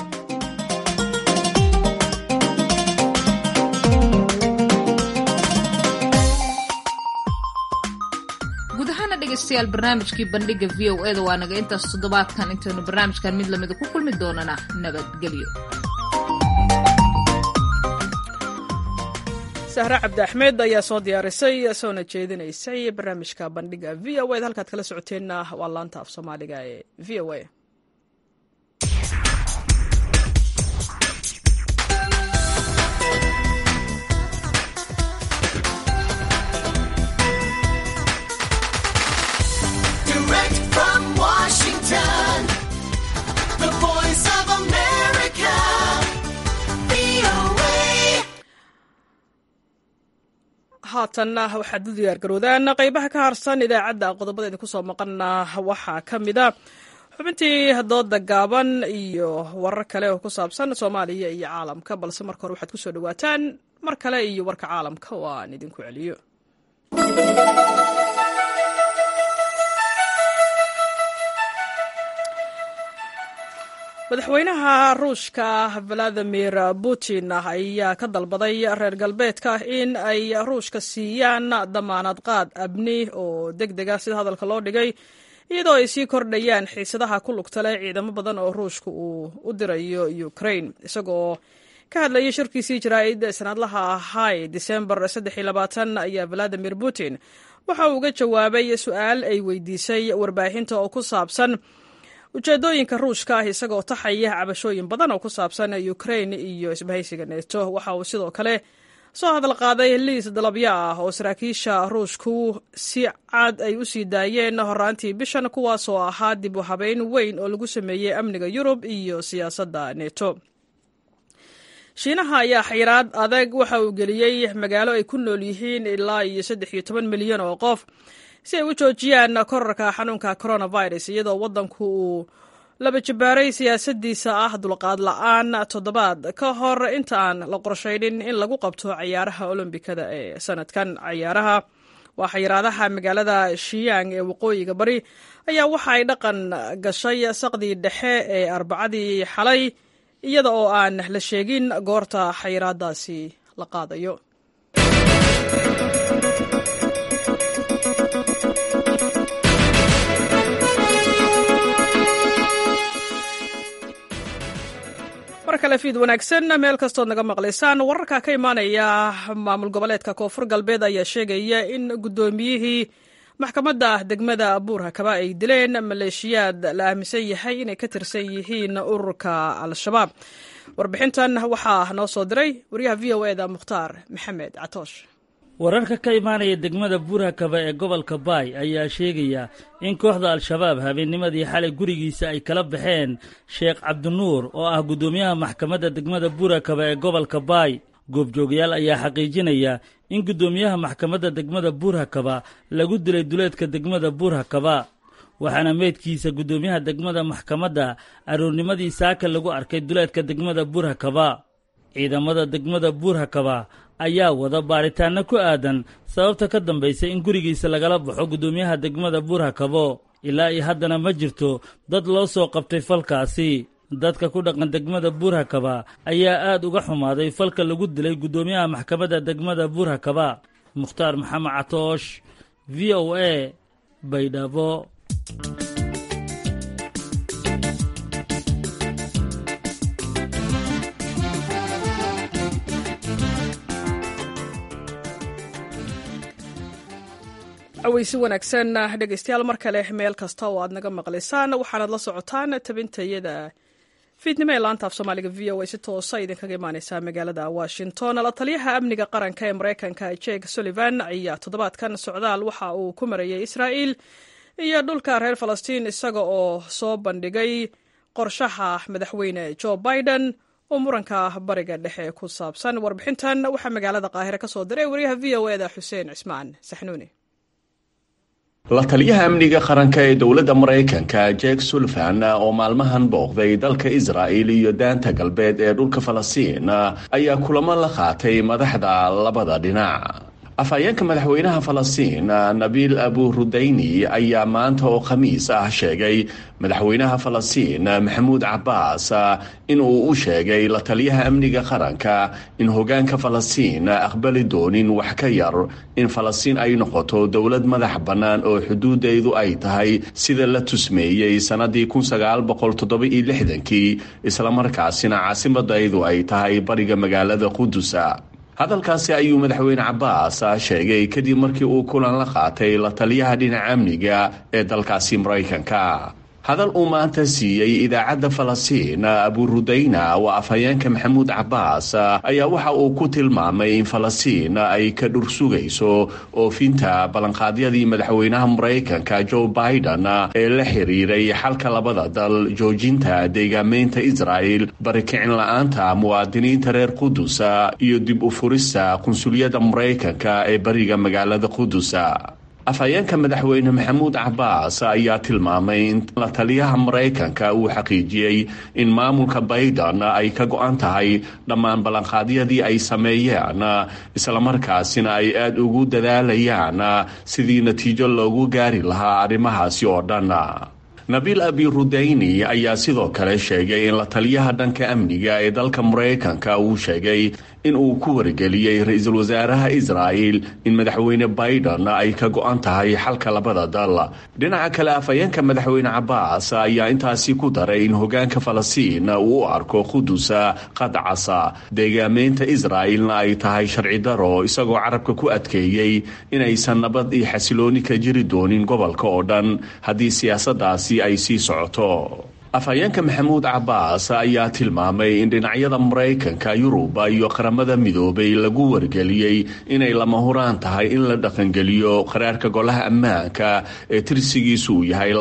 dhegeystayaal barnaamijkii bandhiga v o eda waa naga intaas toddobaadkan intaynu barnaamijkan mid lamida ku kulmi doonana nabadgelyo sahre cabdi axmed ayaa soo diyaarisay soona jeedinaysay barnaamijka bandhiga v o ed halkaad kala socoteenna waa laanta af soomaaliga ee v o a haatanna waxaad u diyaargaroodaan qeybaha ka harsan idaacadda qodobada idinku soo maqana waxaa ka mid a xubintii dooda gaaban iyo warar kale oo ku saabsan soomaaliya iyo caalamka balse marka hore waxaad kusoo dhawaataan mar kale iyo warka caalamka oo aan idinku celiyo madaxweynaha ruushka valadimir putin ayaa ka dalbaday reer galbeedka in ay ruushka siiyaan damaanad qaad abni oo deg dega sida hadalka loo dhigay iyadoo ay sii kordhayaan xiisadaha ku lugta leh ciidamo badan oo ruushka uu u dirayo ukraine isagoo ka hadlayay shirkiisii jaraa'id sanadlaha ahay disembar ayaa valadimir putin waxa uu uga jawaabay su-aal ay weydiisay warbaahinta oo ku saabsan ujeedooyinka ruushka ah isagoo taxaya cabashooyin badan oo ku saabsan ukraine iyo isbahaysiga neto waxa uu sidoo kale soo hadal qaaday liis dalabyo ah oo saraakiisha ruushku si cad ay u sii daayeen horaantii bishan kuwaasoo ahaa dib u habeyn weyn oo lagu sameeyey amniga yurub iyo siyaasadda neto shiinaha ayaa xayiraad adag waxa uu geliyey magaalo ay ku nool yihiin ilaa iyo saddex iyo toban milyan oo qof si ay u joojiyaan korarka xanuunka coronavirus iyadoo waddanku uu laba jabaaray siyaasadiisa ah dulqaad la-aan toddobaad ka hor inta aan la qorshaynin in lagu qabto cayaaraha olombikada ee sanadkan cayaaraha waa xayiraadaha magaalada shiyang ee waqooyiga bari ayaa waxa ay dhaqan gashay saqdii dhexe ee arbacadii xalay iyada oo aan la sheegin goorta xayiraadaasi la qaadayo mar kale fiid wanaagsan meel kastood naga maqlaysaan wararka ka imaanaya maamul goboleedka koonfur galbeed ayaa sheegaya in guddoomiyihii maxkamadda degmada buurhakaba ay dileen maleeshiyaad la aaminsan yahay inay ka tirsan yihiin ururka al-shabaab warbixintan waxaa noo soo diray wariyaha v o eda mukhtaar maxamed catoosh wararka ka imaanaya degmada buurhakaba ee gobolka baay ayaa sheegaya in kooxda al-shabaab habeennimadii xalay gurigiisa ay kala baxeen sheekh cabdinuur oo ah guddoomiyaha maxkamadda degmada buurhakaba ee gobolka baay goobjoogayaal ayaa xaqiijinaya in guddoomiyaha maxkamadda degmada buurhakaba lagu dilay duleedka degmada buurhakaba waxaana meydkiisa guddoomiyaha degmada maxkamadda aroornimadii saaka lagu arkay duleedka degmada buurhakaba ciidamada degmada buurhakaba ayaa wada baaritaanno ku aadan sababta ka dambaysa in gurigiisa lagala baxo guddoomiyaha degmada buurhakabo ilaa iyo haddana ma jirto dad loo soo qabtay falkaasi dadka ku dhaqan degmada buurhakaba ayaa aad uga xumaaday falka lagu dilay guddoomiyaha maxkamadda degmada buurhakaba mukhtaar maxamed catoosh v o a baydhabo aweysi wanaagsan dhegeystayaal mar kale meel kasta oo aad naga maqlaysaan waxaanaad la socotaan tabintayada fiidnimo ee laanta af soomaaliga v o a si toosa idinkaga imaaneysaa magaalada washington la taliyaha amniga qaranka ee mareykanka jake sullivan ayaa toddobaadkan socdaal waxa uu ku marayay israa'il iyo dhulka reer falastiin isaga oo soo bandhigay qorshaha madaxweyne joe biden oo muranka bariga dhexe ku saabsan warbixintan waxaa magaalada qaahire ka soo diray wariyaha v o eda xuseen cismaan saxnuuni la taliyaha amniga qaranka ee dowladda maraykanka jake sullivan oo maalmahan booqday dalka israa'il iyo daanta galbeed ee dhulka falastiin ayaa kulamo la qaatay madaxda labada dhinac afhayeenka madaxweynaha falastiin nabiil abu rudayni ayaa maanta oo khamiis ah sheegay madaxweynaha falastiin maxamuud cabbaas in uu u sheegay la taliyaha amniga qaranka in hogaanka falastiin aqbali doonin wax ka yar in falastiin ay noqoto dowlad madax bannaan oo xuduudeedu ay tahay sida la tusmeeyey sannadii kii islamarkaasina caasimadaydu ay tahay bariga magaalada qudusa hadalkaasi ayuu madaxweyne cabbaas sheegay kadib markii uu kulan la qaatay la taliyaha dhinaca amniga ee dalkaasi maraykanka hadal uu maanta siiyey idaacadda falastiin aburudayna waa afhayeenka maxamuud cabbaas ayaa waxa uu ku tilmaamay in falastiin ay ka dhur sugayso oofinta ballanqaadyadii madaxweynaha maraykanka joe biden ee la xiriiray xalka labada dal joojinta deegaameynta israa'el barikicin la-aanta muwaadiniinta reer qudusa iyo dib u furista qunsuliyadda maraykanka ee bariga magaalada qudusa afhayeenka madaxweyne maxamuud cabbaas ayaa tilmaamay in la taliyaha maraykanka uu xaqiijiyey in maamulka bayden ay ka go-an tahay dhammaan ballanqaadyadii ay sameeyeen islamarkaasina ay aada ugu dadaalayaan sidii natiijo loogu gaari lahaa arrimahaasi oo dhan nabiil abi rudayni ayaa sidoo kale sheegay in la taliyaha dhanka amniga ee dalka maraykanka uu sheegay in uu ku wargeliyey ra-iisul wasaaraha israa'il in madaxweyne biden ay ka go-an tahay xalka labada dal dhinaca kale afhayeenka madaxweyne cabaas ayaa intaasi ku daray in hogaanka falastiin uu u arko qudusa qadcasa deegaameynta israa'ilna ay tahay sharci daro isagoo carabka ku adkeeyey inaysan nabad iyo xasilooni ka jiri doonin gobolka oo dhan haddii siyaasaddaasi ay sii socoto afhayeenka maxamuud cabaas ayaa tilmaamay in dhinacyada maraykanka yuruba iyo qaramada midoobay lagu wargeliyey inay lama huraan tahay in la dhaqangeliyo qaraarka golaha ammaanka ee tirsigiisu uu yahay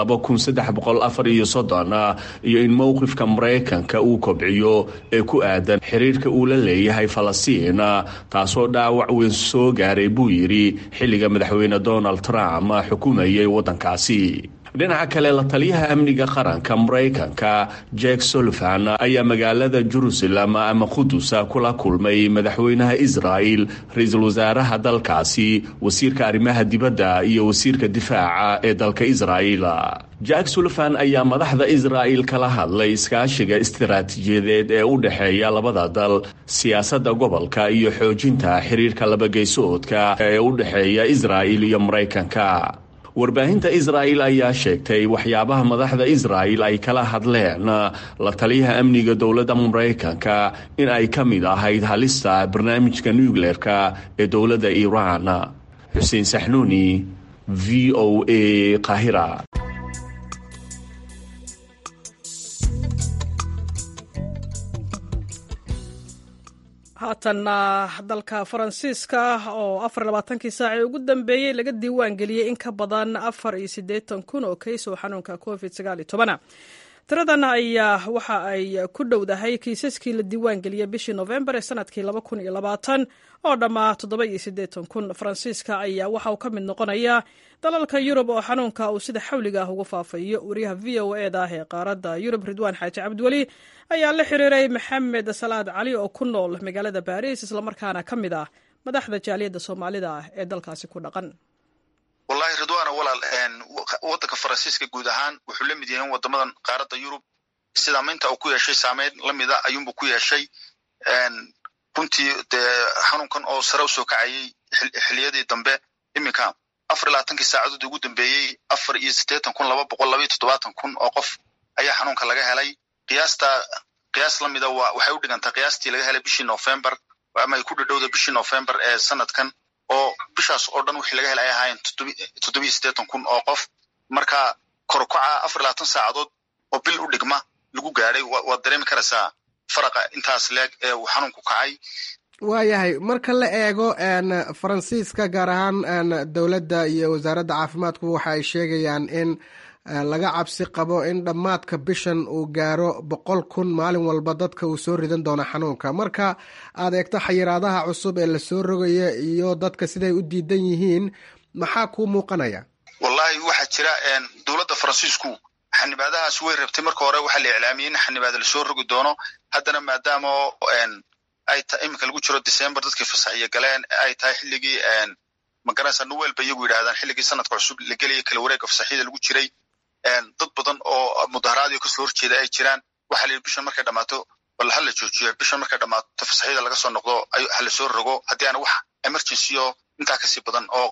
iyo in mowqifka maraykanka uu kobciyo ee ku aadan xiriirka uu la leeyahay falastiin taasoo dhaawac weyn soo gaaray buu yidhi xilliga madaxweyne donald trump xukumayay waddankaasi dhinaca kale la taliyaha amniga qaranka maraykanka jack sullivan ayaa magaalada jerusalem ama qudusa kula kulmay madaxweynaha israa'il ra-iisul wasaaraha dalkaasi wasiirka arrimaha dibadda iyo wasiirka difaaca ee dalka israa'il jack sullivan ayaa madaxda israa'il kala hadlay iskaashiga istiraatiijiyadeed ee u dhexeeya labada dal siyaasadda gobolka iyo xoojinta xiriirka labageysoodka ee u dhexeeya israa'il iyo maraykanka warbaahinta israa'il ayaa sheegtay waxyaabaha madaxda israa'il ay kala hadleen la taliyaha amniga dowladda maraykanka in ay ka mid ahayd halista barnaamijka nucleerka ee dowladda iiraan xuseen saxnuuni v o a qaahira haatanna dalka faransiiska oo afar labaatankii saacii ugu dambeeyey laga diiwaan geliyey in ka badan afar iyo siddeetan kun oo kays oo xanuunka covid sagaal iyo tobana tiradan ayaa waxa ay ku dhowdahay kiisaskii la diiwaan geliyey bishii novembar ee sanadkii laba kun iyo labaatan oo dhammaa toddoba iyo siddeetan kun faransiiska ayaa waxa uu ka mid noqonayaa dalalka yurub oo xanuunka uu sida xawliga ah ugu faafayo wariyaha v o e da ah ee qaaradda yurub ridwaan xaaji cabdiweli ayaa la xiriiray maxamed salaad cali oo ku nool magaalada baariis islamarkaana ka mid ah madaxda jaaliyadda soomaalida ah ee dalkaasi ku dhaqan wallahi ridwaana walaal waddanka faransiiska guud ahaan wuxuu la mid yahay wadamadan qaaradda yurub sidaamaynta uu ku yeeshay saameyn lamida ayuunbu ku yeeshay runtii dee xanuunkan oo sare u soo kacayay xiliyadii dambe iminka afar iyo labaatankii saacadood ugu dambeeyey afar iyo siddeetan kun laba boqol laba iyo toddobaatan kun oo qof ayaa xanuunka laga helay qiyaasta qiyaas lamida wa waxay u dhigantaa qiyaastii laga helay bishii november ama ay ku dhadhowda bishii november ee sanadkan oo bishaas oo dhan wixii laga helay ay ahaayeen toddobiyo siddeetan kun oo qof marka korkoca afar iyo labaatan saacadood oo bil u dhigma lagu gaadhay waad dareemi karaysaa faraqa intaas leeg ee uu xanuunku kacay waayahay marka la eego faransiiska gaar ahaan dowladda iyo wasaaradda caafimaadku waxa ay sheegayaan in laga cabsi qabo in dhammaadka bishan uu gaaro boqol kun maalin walba dadka uu soo ridan doono xanuunka marka aad eegto xayiraadaha cusub ee lasoo rogaya iyo dadka siday u diidan yihiin maxaa kuu muuqanaya wallahi waxaa jira dowladda faransiisku xanibaadahaas way rabtay marka hore waxaa la iclaamiyey in xanibaada lasoo rogi doono haddana maadaama ay ta iminka lagu jiro december dadkii fasaxiyo galeen ay tahay xilligii magaranaysa nuwel ba iyagu yidhahdaan xilligii sanadka cusub la gelaya kala wareegga fasaxyada lagu jiray dad badan oo mudaharaadiyo kasoo horjeeda ay jiraan waxaa la yidhi bishan markay dhammaato bal hala joojiyo bishan markay dhammaato fasaxyada laga soo noqdo hala soo rogo haddii aana wax emergency oo intaa kasii badan oo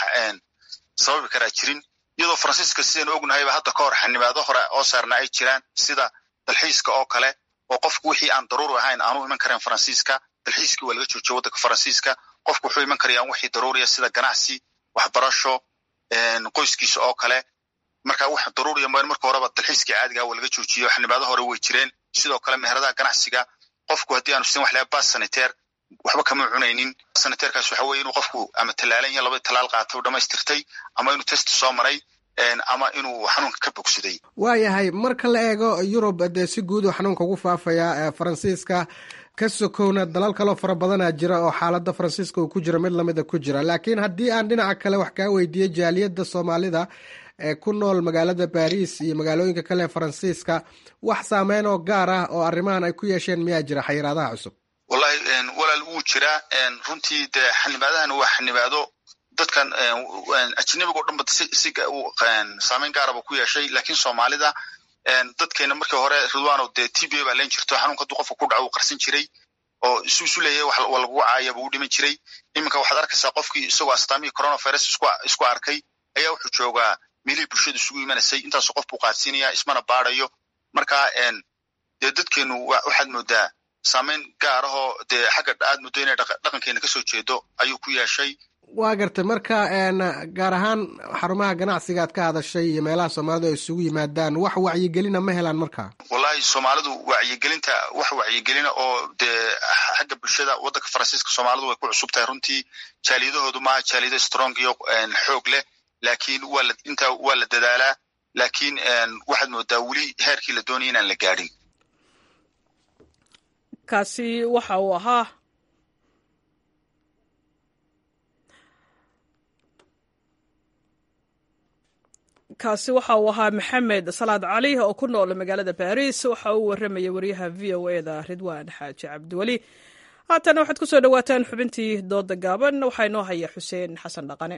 sababi karaa jirin iyadoo faransiiska sidaynu ognahayba hadda ka hor xanibaado hore oo saarna ay jiraan sida dalxiiska oo kale oo qofku wixii aan daruuri ahayn aanu iman karayn faransiiska dalxiiskii waa laga joojiyo waddanka faransiiska qofku wuxuu iman karayaan wixii daruuriya sida ganacsi waxbarasho qoyskiisa oo kale marka wax daruuriya mooyan marka horeba dalxiiskii caadiga waa laga joojiyo xanibaado hore way jireen sidoo kale meheradaha ganacsiga qofku haddii aanu sin wax laha bas saniteer waxba kama cunaynin saniteerkaas waxa weye inuu qofku ama tallaalan ya laba talaal qaata u dhamaystirtay ama inuu test soo maray ama inuu xanuunka ka bogsaday waayahay marka la eego yurub dee si guud uu xanuunka ugu faafaya faransiiska ka sokowna dalal kaloo fara badanaa jira oo xaaladda faransiiska uu ku jiro mid lamida ku jira laakiin haddii aan dhinaca kale wax kaa weydiiyo jaaliyadda soomaalida ee ku nool magaalada baris iyo magaalooyinka kale ee faransiiska wax saameyn oo gaar ah oo arrimahan ay ku yeesheen miyaa jira xayiraadaha cusub wallahi walaal wuu jiraa runtii dee xanibaadahan waa xanibaado dadkan ajnabiga o dhan ba si si saameyn gaaraba ku yeeshay laakiin soomaalida dadkeena markii hore ridwano dee t b a baa leen jirto xanuunka hadduu qofka ku dhaco uu qarsan jiray oo isu isu leeyahay wax wa lagu caaya buu u dhiman jiray iminka waxaad arkaysaa qofkii isagoo astaamihii coronavirus isku isku arkay ayaa wuxuu joogaa meelihii bulshadu isugu imanaysay intaasoo qof buu qaadsiinaya ismana baadayo marka dee dadkeenu waxaad moodaa saameyn gaar ahoo dee xagga aad muddo inay dhaqankeena kasoo jeedo ayuu ku yeeshay waa gartay marka gaar ahaan xarumaha ganacsiga aad ka hadashay iyo meelaha soomaalidu ay isugu yimaadaan wax wacyigelina ma helaan marka wallahi soomaalidu wacyigelinta wax wacyigelina oo dee xagga bulshada waddanka faransiiska soomaalidu way ku cusub tahay runtii jaaliyadahoodu maaha jaaliyado strong iyo xoog leh laakiin waa la intaa waa la dadaalaa laakiin waxaad moodaa weli heerkii la doonaya inaan la gaadhin kaasi waxa uu ahaa kaasi waxa uu ahaa maxamed salaad cali oo ku nool magaalada baris waxa uu warramayay wariyaha v o e da ridwaan xaaji cabdiweli haatana waxaad ku soo dhowaataan xubintii dooda gaaban waxaa inoo haya xuseen xasan dhaqane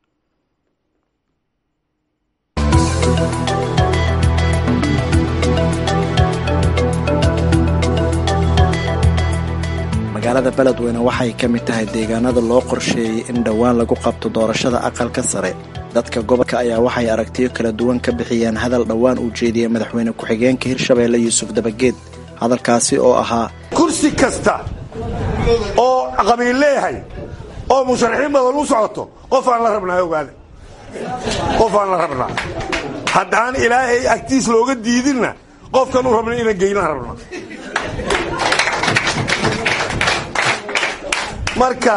magaalada beledweyne waxay ka mid tahay deegaanada loo qorsheeyey in dhowaan lagu qabto doorashada aqalka sare dadka gobolka ayaa waxay aragtiyo kala duwan ka bixiyeen hadal dhowaan uu jeediyey madaxweyne ku-xigeenka hirshabeelle yuusuf dabageed hadalkaasi oo ahaa kursi kasta oo qabiil leeyahay oo musharaxiin badan u socoto qof aan la rabnaa ogaada qof aan la rabnaa haddaan ilaahay agtiis looga diidinna qofkan u rabna inaan geynaan rabnaa marka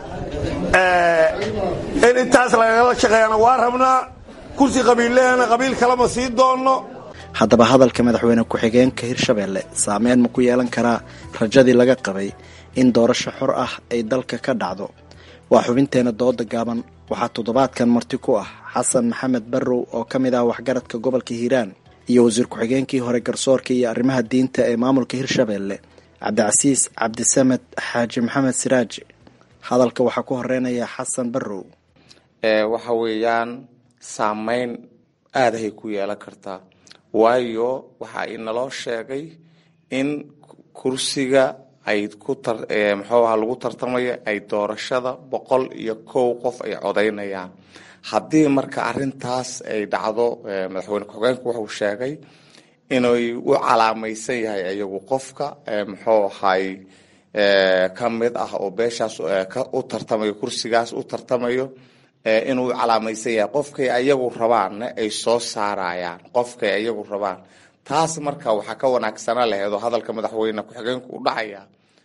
in intaas lagala shaqeeyana waa rabnaa kursi qabiillehana qabiil kalema sii doonno haddaba hadalka madaxweyne ku-xigeenka hirshabeelle saameyn ma ku yeelan karaa rajadii laga qabay in doorasho xor ah ay dalka ka dhacdo waa xubinteena dooda gaaban waxaa toddobaadkan marti ku ah xasan maxamed barrow oo ka mid ah waxgaradka gobolka hiiraan iyo wasiir ku-xigeenkii hore garsoorka iyo arrimaha diinta ee maamulka hirshabeelle cabdicasiis cabdisamed xaaji maxamed siraaji hadalka waxaa ku horeynaya xasan barrow waxa weeyaan saameyn aadahay ku yeelan kartaa waayo waxa inaloo sheegay in kursiga ay ku muxuuaha lagu tartamaya ay doorashada boqol iyo kow qof ay codaynayaan haddii marka arintaas ay dhacdo madaxweyne ku-xigeenku wuxuu sheegay inay u calaamaysan yahay iyagu qofka muxuu ahay ka mid ah oo beeshaas u tartamayo kursigaas u tartamayo inuu calaamaysan yahay qofkay ayagu rabaanna ay soo saarayaan qofkay ayagu rabaan taas marka waxaa ka wanaagsana laheedoo hadalka madaxweyne ku-xigeenku u dhacaya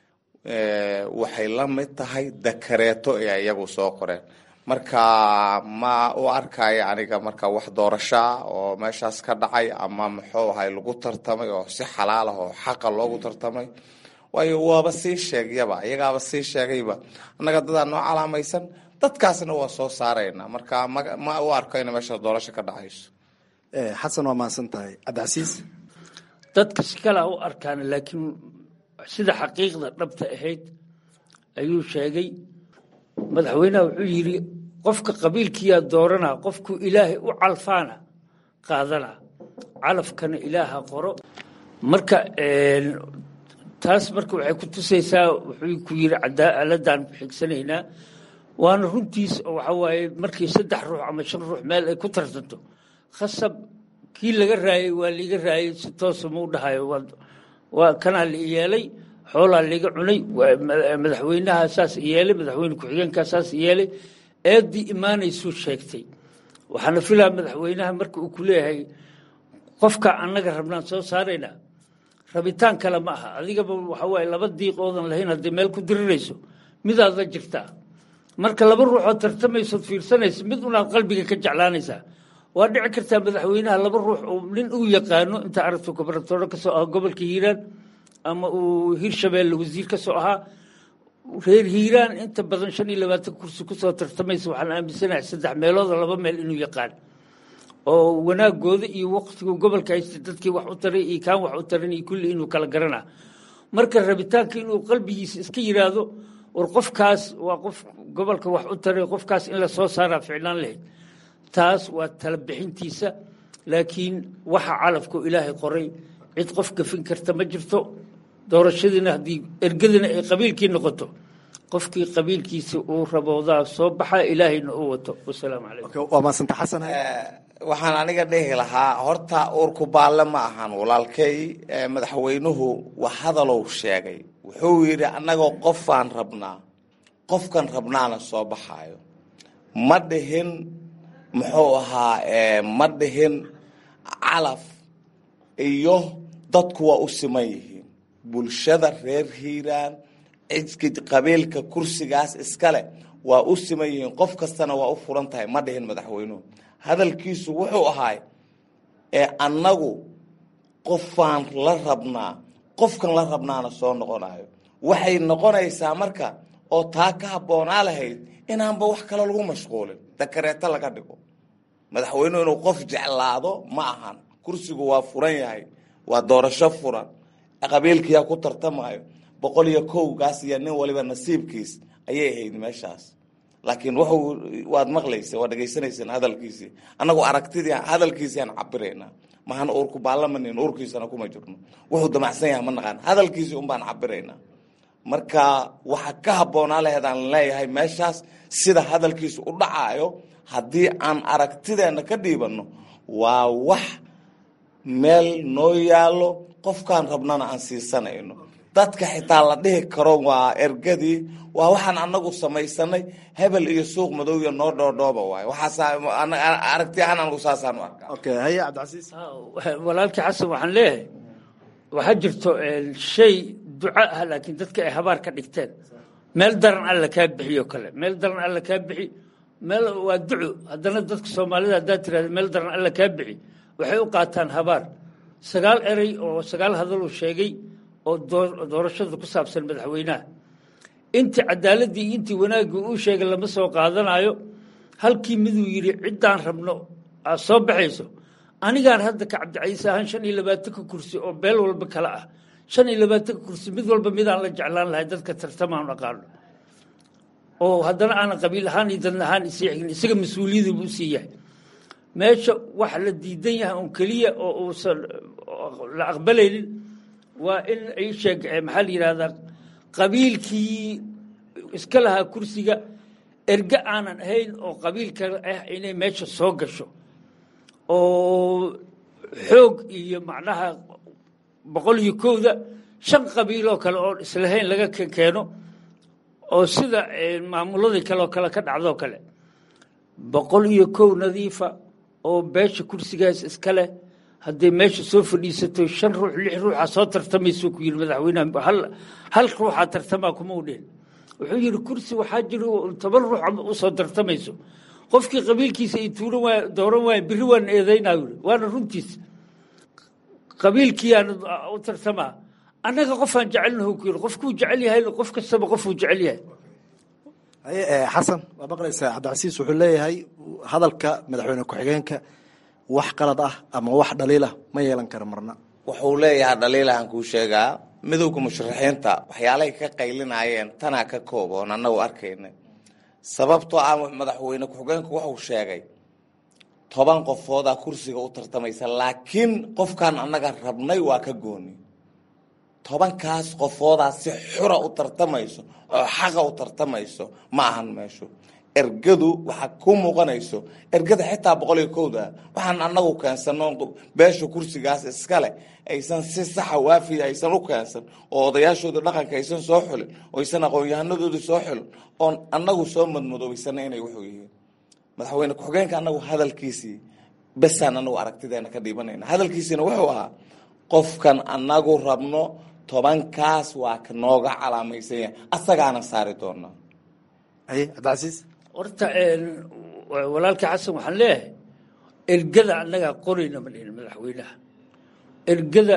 waxay la mid tahay dakareeto ee iyagu soo qoreen marka ma u arkayo aniga marka wax doorashaa oo meeshaas ka dhacay ama muxuu ahay lagu tartamay oo si xalaal ah oo xaqa loogu tartamay waayo waaba sii sheegyaba iyagaaba sii sheegayba annaga dadaa noo calaamaysan dadkaasna waa soo saarayna marka ma u arko ina meeshaas doorasho ka dhacayso xasan waa mahadsan tahay cabdicasiis dadka si kalea u arkaan laakiin sida xaqiiqda dhabta ahayd ayuu sheegay madaxweynaha wuxuu yidhi qofka qabiilkiyaa dooranaa qofku ilaahay u calfaana qaadanaa calafkana ilaaha qoro marka taas marka waxay ku tusaysaa wuxuu ku yidhi cadaaladaan ku xigsanaynaa waana runtiis oo waxa waaye markii saddex ruux ama shan ruux meel ay ku tartanto khasab kii laga raayay waa liiga raayay si toosa mau dhahayo waa kanaa la yeelay xoolaa liiga cunay madaxweynaha saas yeelay madaxweyne ku-xigeenkaa saas yeelay eeddii imaanaysuu sheegtay waxaana filaa madaxweynaha marka uu ku leeyahay qofka annaga rabnaan soo saaraynaa rabitaan kale ma aha adigaba waxa waaye laba diiq oodan lahayn haddii meel ku dirirayso midaad la jirtaa marka laba ruuxoo tartamaysood fiirsanaysa mid unaad qalbiga ka jeclaanaysaa waa dhici kartaa madaxweynaha laba ruux oo nin uu yaqaano inta aragto gobernatoore kasoo ahaa gobolka hiiraan ama uu hirshabeelle wasiir ka soo ahaa reer hiiraan inta badan shan iyo labaatan kursi kusoo tartamaysa waxaan aaminsanahay saddex meelooda laba meel inuu yaqaan oo wanaagooda iyo waqtigu gobolka haysta dadkii wax u taray iyo kaan wax u taran iyo kulli inuu kala garanaa marka rabitaanka inuu qalbigiisa iska yiraahdo war qofkaas waa qof gobolka wax u taray qofkaas in la soo saaraa ficnaan lahayd taas waa tala bixintiisa laakiin waxa calafku ilaahay qoray cid qof gafin karta ma jirto doorashadiina haddii ergadina ay qabiilkii noqoto qofkii qabiilkiisa uu raboodaa soo baxa ilaahayna uu wato wasalaamu calaykum waa maasanta xasan waxaan aniga dhihi lahaa horta uurku baalle ma ahan walaalkay madaxweynuhu wax hadalow sheegay wuxuu yidhi annagoo qofaan rabnaa qofkan rabnaana soo baxaayo ma dhihin muxuu ahaa ma dhihin calaf iyo dadku waa u siman yihiin bulshada reer hiiraan cidki qabiilka kursigaas iskale waa u siman yihiin qof kastana waa u furan tahay ma dhihin madaxweynuhu hadalkiisu wuxuu ahaay ee annagu qofaan la rabnaa qofkan la rabnaana soo noqonayo waxay noqonaysaa marka oo taa ka habboonaa lahayd inaanba wax kale lagu mashquulin dakareeto laga dhigo madaxweynuhu inuu qof jeclaado ma ahan kursigu waa furan yahay waa doorasho furan qabiilkiyaa ku tartamayo boqol iyo kowgaas iyo nin waliba nasiibkiis ayay ahayd meeshaas laakiin wuxuu waad maqlaysa waa dhegaysanaysaan hadalkiisii annagu aragtidii hadalkiisii aan cabiraynaa mahan uurku baallamanin uurkiisana kuma jirno wuxuu damacsan yahay ma naqaan hadalkiisii unbaan cabiraynaa marka waxa ka habboonaa laheed aan leeyahay meeshaas sida hadalkiisu u dhacaayo haddii aan aragtideenna ka dhiibanno waa wax meel noo yaallo qofkaan rabnana aan siisanayno dadka xitaa la dhihi karo waa ergadii waa waxaan anagu samaysanay hebel iyo suuq madow iyo noo dhoodhooba waay waxaasaragti ahaan anagu saasaan u arkaa haye cabdicasiis walaalkii xasan waxaan leeyahay waxaa jirto shay duco ah laakiin dadka ay habaar ka dhigteen meel daran alla kaa bixiyo kale meel daran alla kaa bixi meel waa duco haddana dadka soomaalida haddaad tirahda meel daran alla kaa bixi waxay u qaataan habaar sagaal erey oo sagaal hadaluu sheegay oo doorashada ku saabsan madaxweynaha intii cadaaladii intii wanaaggii uu sheegay lama soo qaadanayo halkii miduu yidhi ciddaan rabno aad soo baxayso anigaan hadda ka cabdicaiise ahaan shan iyo labaatanka kursi oo beel walba kale ah shan iyo labaatanka kursi mid walba midaan la jeclaan lahay dadka tartamaan aqaano oo haddana aanan qabiil ahaan iyo dadna ahaan isii xigin isaga mas-uuliyadii buu sii yahay meesha wax la diidan yahay un keliya oo uusan la aqbalaynin waa in ay sheeg maxaa la yidhahdaa qabiilkii iska lahaa kursiga erge aanan ahayn oo qabiilka ah inay meesha soo gasho oo xoog iyo macnaha boqol iyo kowda shan qabiiloo kale oon islahayn laga keeno oo sida maamuladii kale oo kale ka dhacdoo kale boqol iyo kow nadiifa oo beesha kursigaas iska leh hadday meesha soo fadhiisato shan ruux lix ruuxa soo tartamayso ku yidhi madaxweynaha hal hal ruuxa tartamaa kuma u dhihin wuxuu yidhi kursi waxaa jira toban ruux usoo tartamayso qofkii qabiilkiisa ay tuuran waay dooran waaya birri waan eedaynaa yidhi waana runtiis qabiilkiiyaana u tartamaa annaga qofaan jecelnahu ku yidhi qofkuu jecel yahay qof kastaba qofuu jecel yahay haye xasan waa maqlaysaa cabdicasiis wuxuu leeyahay hadalka madaxweyne ku-xigeenka wax qalad ah ama wax dhaliilah ma yeelan kara marna wuxuu leeyahay dhaliilahan kuu sheegaa midowga musharaxiinta waxyaalahay ka qaylinayeen tanaa ka kooboon annagu arkayna sababtoo ah madaxweyne ku-xigeenku wuxuu sheegay toban qofoodaa kursiga u tartamaysa laakiin qofkan annaga rabnay waa ka gooni tobankaas qofoodaa si xura u tartamayso oo xaqa u tartamayso ma ahan meeshu ergadu waxaa ku muuqanayso ergada xitaa boqol iyo kowda waxaan anagu keensano beesha kursigaas iskale aysan si saxa waafiya aysan u keensan oo odayaashooda dhaqanka aysan soo xulin oo aysan aqoon-yahanadooda soo xulin oon anagu soo madmadoobaysana inay wuxuu yihiin madaxweyne ku-xigeenka anagu hadalkiisii besaan anagu aragtideena ka dhiibanayna hadalkiisiina wuxuu ahaa qofkan anagu rabno tobankaas waa ka nooga calaamaysan yahay asagaana saari doonaa haye cabdicasiis horta walaalkii xasan waxaan leeyahay ergada annagaa qorayna ma dhihin madaxweynaha ergada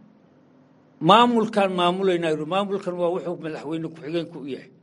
maamulkaan maamulayna yidhi maamulkan waa wuxuu madaxweyne ku-xigeenku u yahay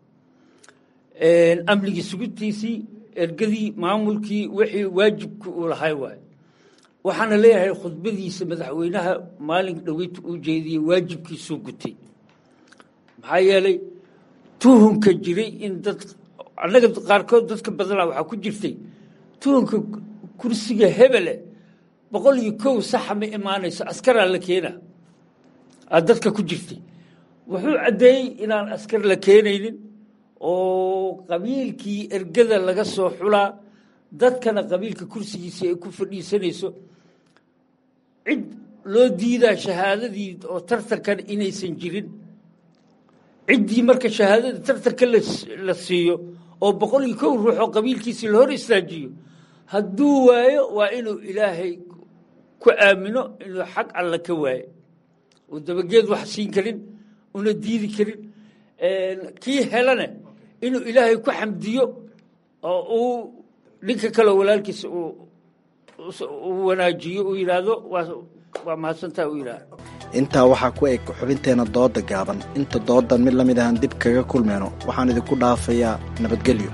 amnigii sugidtiisii ergadii maamulkii wixii waajibka uu lahay waay waxaana leeyahay khudbadiisa madaxweynaha maalin dhoweyta uu jeediyey waajibkiisuu gutay maxaa yeelay tuhunka jiray in dad annaga qaarkood dadka badanaa waxaa ku jirtay tuhunka kursiga hebele boqol iyo kow saxa ma imaanayso askaraa la keena aa dadka ku jirtay wuxuu caddeeyey inaan askar la keenaynin oo qabiilkii ergada laga soo xulaa dadkana qabiilka kursigiisii ay ku fadhiisanayso cid loo diidaa shahaadadii oo tartankan inaysan jirin ciddii marka shahaadada tartanka la siiyo oo boqol iyo kow ruux oo qabiilkiisii la hor istaajiyo hadduu waayo waa inuu ilaahay ku aamino inuu xag alla ka waayo oo dabageed wax siin karin una diidi karin kii helane inuu ilaahay ku xamdiyo oo uu ninka kaleo walaalkiisa uu wanaajiyo uu yidhaahdo waa mahadsantaa uu yidhaahdo intaa waxaa ku eg xubinteenna dooda gaaban inta doodan mid la mid ahaan dib kaga kulmeyno waxaan idinku dhaafayaa nabadgelyo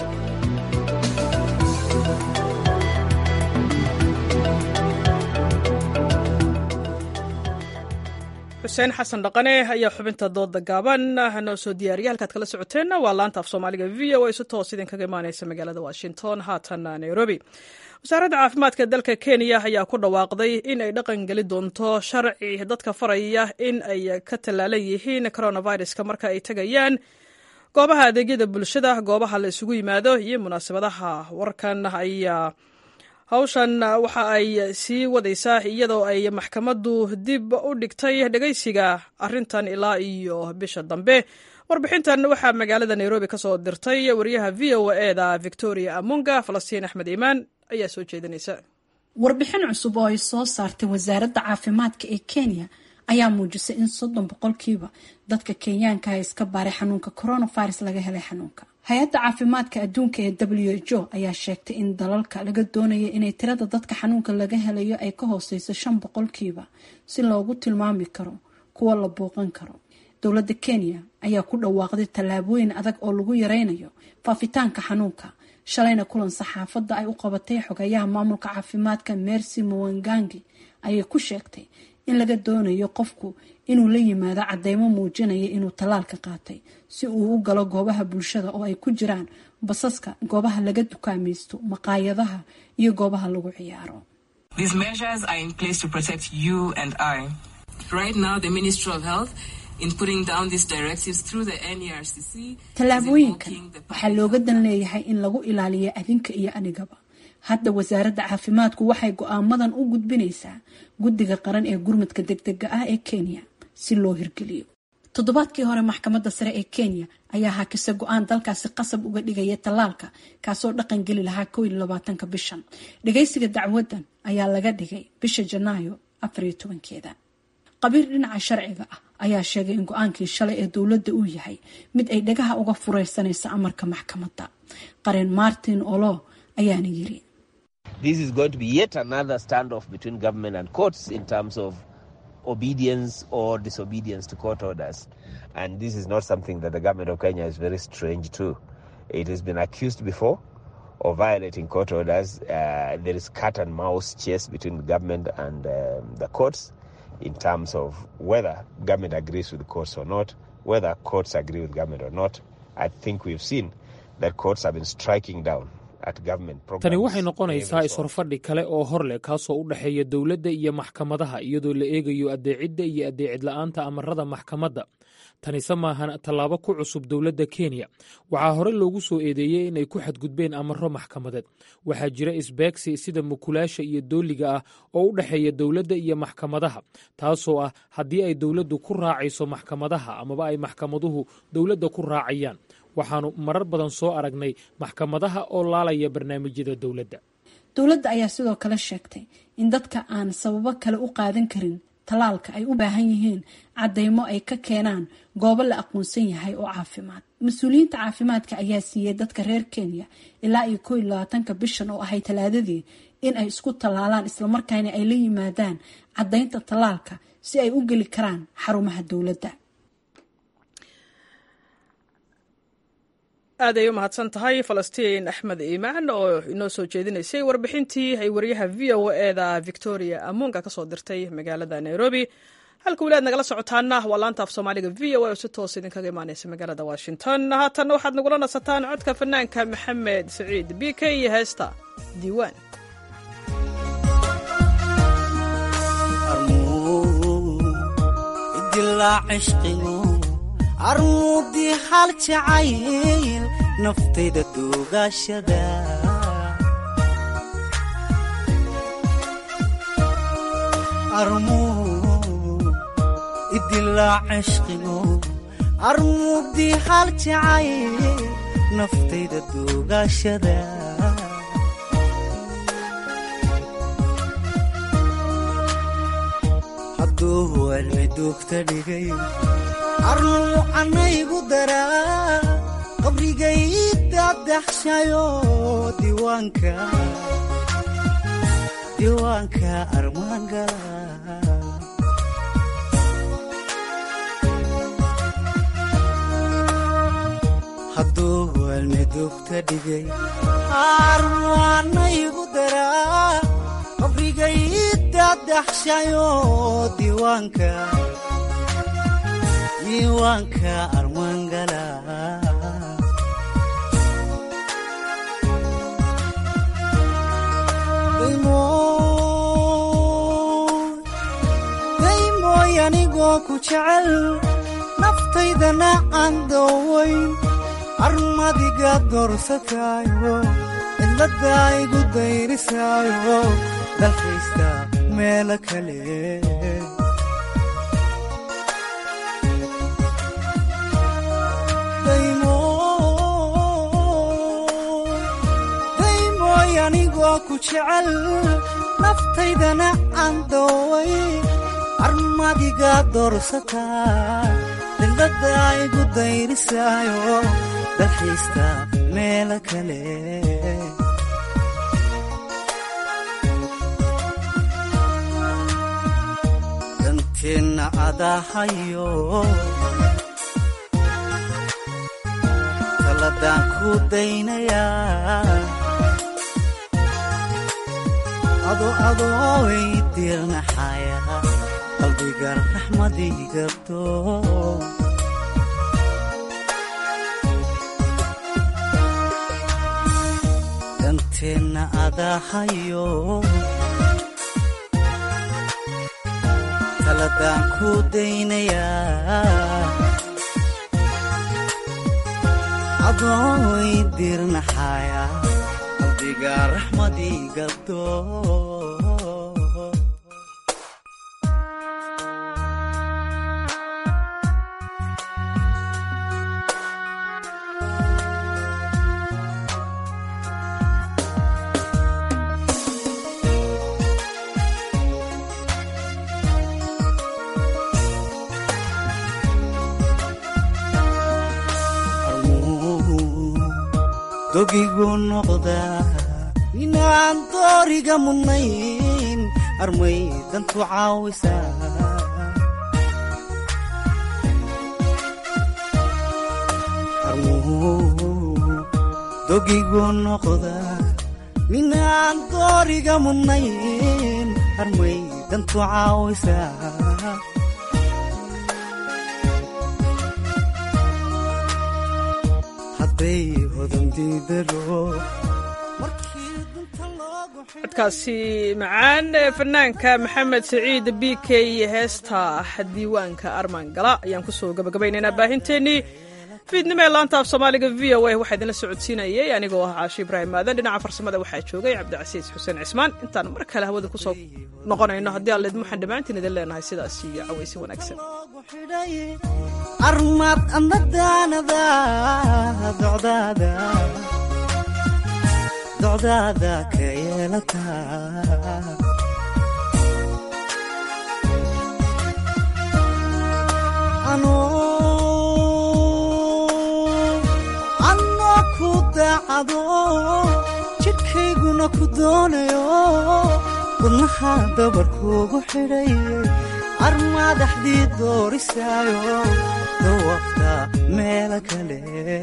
xuseen xasan dhaqane ayaa xubinta dooda gaaban noo soo diyaariya halkaad kala socoteenna waa laanta af soomaaliga v o a si toos idinkaga imaaneysa magaalada washington haatan nairobi wasaaradda caafimaadka dalka kenya ayaa ku dhawaaqday in ay dhaqan geli doonto sharci dadka faraya in ay ka tallaalan yihiin coronaviruska marka ay tegayaan goobaha adeegyada bulshada goobaha la isugu yimaado iyo munaasabadaha warkan ayaa hawshan waxa ay sii wadaysaa iyadoo ay maxkamaddu dib u dhigtay dhegaysiga arintan ilaa iyo bisha dambe warbixintan waxaa magaalada nairobi ka soo dirtay wariyaha v o eda victoria amunga falastiin axmed iimaan ayaa soo jeedinaysa warbixin cusub oo ay soo saartay wasaaradda caafimaadka ee kenya ayaa muujisay in soddon boqolkiiba dadka kenyaanka ah iska baaray xanuunka coronavirus laga helay xanuunka hay-adda caafimaadka adduunka ee w h o ayaa sheegtay in dalalka laga doonaya inay tirada dadka xanuunka laga helayo ay ka hooseyso shan boqolkiiba si loogu tilmaami karo kuwa la booqan karo dowladda kenya ayaa ku dhawaaqday tallaabooyin adag oo lagu yareynayo faafitaanka xanuunka shalayna kulan saxaafadda ay u qabatay xogayaha maamulka caafimaadka mercy mawangangi ayay ku sheegtay in laga doonayo qofku inuu la yimaado cadeymo muujinaya inuu tallaalka qaatay si uu u galo goobaha bulshada oo ay ku jiraan basaska goobaha laga dukaamaysto maqaayadaha iyo goobaha lagu ciyaaro tallaabooyinkan waxaa looga dan leeyahay in lagu ilaaliyo adinka iyo anigaba hadda wasaaradda caafimaadku waxay go-aamadan u gudbinaysaa guddiga qaran ee gurmadka degdega ah ee kenya si loo hirgeliyo toddobaadkii hore maxkamadda sare ee kenya ayaa hakisa go-aan dalkaasi qasab uga dhigaya tallaalka kaasoo dhaqan geli lahaa kow iyo labaatanka bishan dhagaysiga dacwadan ayaa laga dhigay bisha janaayo afariyo tobankeeda qabiir dhinaca sharciga ah ayaa sheegay in go-aankii shalay ee dowladda uu yahay mid ay dhagaha uga fureysanaysa amarka maxkamadda qareen martin olo ayaana yiri This is going to be yet another standoff between government and courts in terms of obedience or disobedience to court orders. And this is not something that the government of Kenya is very strange to. It has been accused before of violating court orders. Uh, there is cat and mouse chase between the government and um, the courts in terms of whether government agrees with the courts or not, whether courts agree with government or not. I think we've seen that courts have been striking down tani waxay noqonaysaa is-horfadhi kale oo hor leh kaasoo u dhexeeya dowladda iyo maxkamadaha iyadoo la eegayo addeecidda iyo addeecid la'aanta amarada maxkamadda tanise maahan tallaabo ku cusub dowladda kenya waxaa hore loogu soo eedeeyey inay ku xadgudbeen amaro maxkamadeed waxaa jira isbeegsi sida mukulaasha iyo dooliga ah oo u dhexeeya dowladda iyo maxkamadaha taasoo ah haddii ay dowladdu ku raacayso maxkamadaha amaba ay maxkamaduhu dowladda ku raacayaan waxaanu marar badan soo aragnay maxkamadaha oo laalaya barnaamijyada dowladda dowladda ayaa sidoo kale sheegtay in dadka aan sababo kale u qaadan karin tallaalka ay u baahan yihiin cadeymo ay ka keenaan goobo la aqoonsan yahay oo caafimaad mas-uuliyiinta caafimaadka ayaa siiyey dadka reer kenya ilaa iyo koo iyo labaatanka bishan oo ahay talaadadii in ay isku tallaalaan islamarkaana ay la yimaadaan caddaynta tallaalka si ay u geli karaan xarumaha dowladda aad ay u mahadsan tahay falastiin axmed iimaan oo inoo soo jeedinaysay warbixintii ay wariyaha v o eda victoria amunga ka soo dirtay magaalada nairobi halka weli aad nagala socotaana waa laanta af soomaaliga v o a oo si toos idinkaga imaaneysa magaalada washington haatanna waxaad nagula nasataan codka fanaanka maxamed saciid b k iyo heesta diiwaan dilaa cishqigu armuudii hal jacayl naftayda duugaashada idilaa cishqigo armuudii hal jacayl naftayda duugaashada hadduu cilmi duugta dhigay arnuu anaygu daraa qabrigay dadaxshayo diiwaanka diiwaanka armaangala hadduu cilmi duugta dhigay arnuu anaygu daraa qabrigay dadaxshayo diiwaanka diiwaanka armaangala daymooy anigoo ku jecel naftaydana aan doowayn armadiga doorsataayo cidladda igu dayrisaayo dalkaysta meelo kale daymooy anigoo ku jecel naftaydana aan dooway armadiga doorsataa cidladda igu dayrisaayo dalxiista meelo kale danteenna adahayo taladaan ku daynayaa ado adooy diirnaxaya qalbiga raxmadii gabto danteenna adahayo taladaan ku daynayaa adooy diirnaxaya qalbiga raxmadii gabto dogigu noqdaa inaan dooriga mudnayn armay dantu caawisaa dogigu noqdaa minaan dooriga mudnayn armay dantu caawisaa codkaasi macaan fanaanka maxamed saciid b k heesta diiwaanka armaan gala ayaan kusoo gabagabaynaynaa baahinteennii fiidnimo ee laanta af soomaaliga v o a waxaa idinla socodsiinayay anigoo ah caashi ibraahim maadan dhinaca farsamada waxaa joogay cabdicasiis xuseen cismaan intaan mar kale hawada kusoo noqonayno haddii aan leedmuxan dhammaantiin idin leenahay sidaas iyo cawaysi wanaagsan armaad amadaanada docdaada docdaada ka yeelataa anoo ku daacado jidhkayguna ku doonayo wadnaha dabarkuugu xidhay armaadaxdii doorisaayo dawafta meelo kale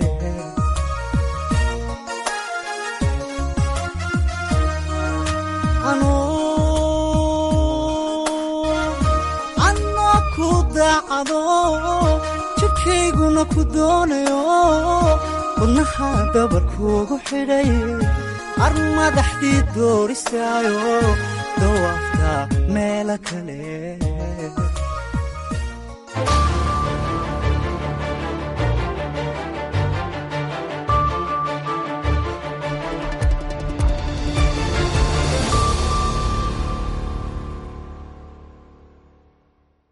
anoo ku daacado jidhkayguna ku doonayo wadnaha dabarkuugu xidhay armadaxdii doorisaayo dawafta meelo kale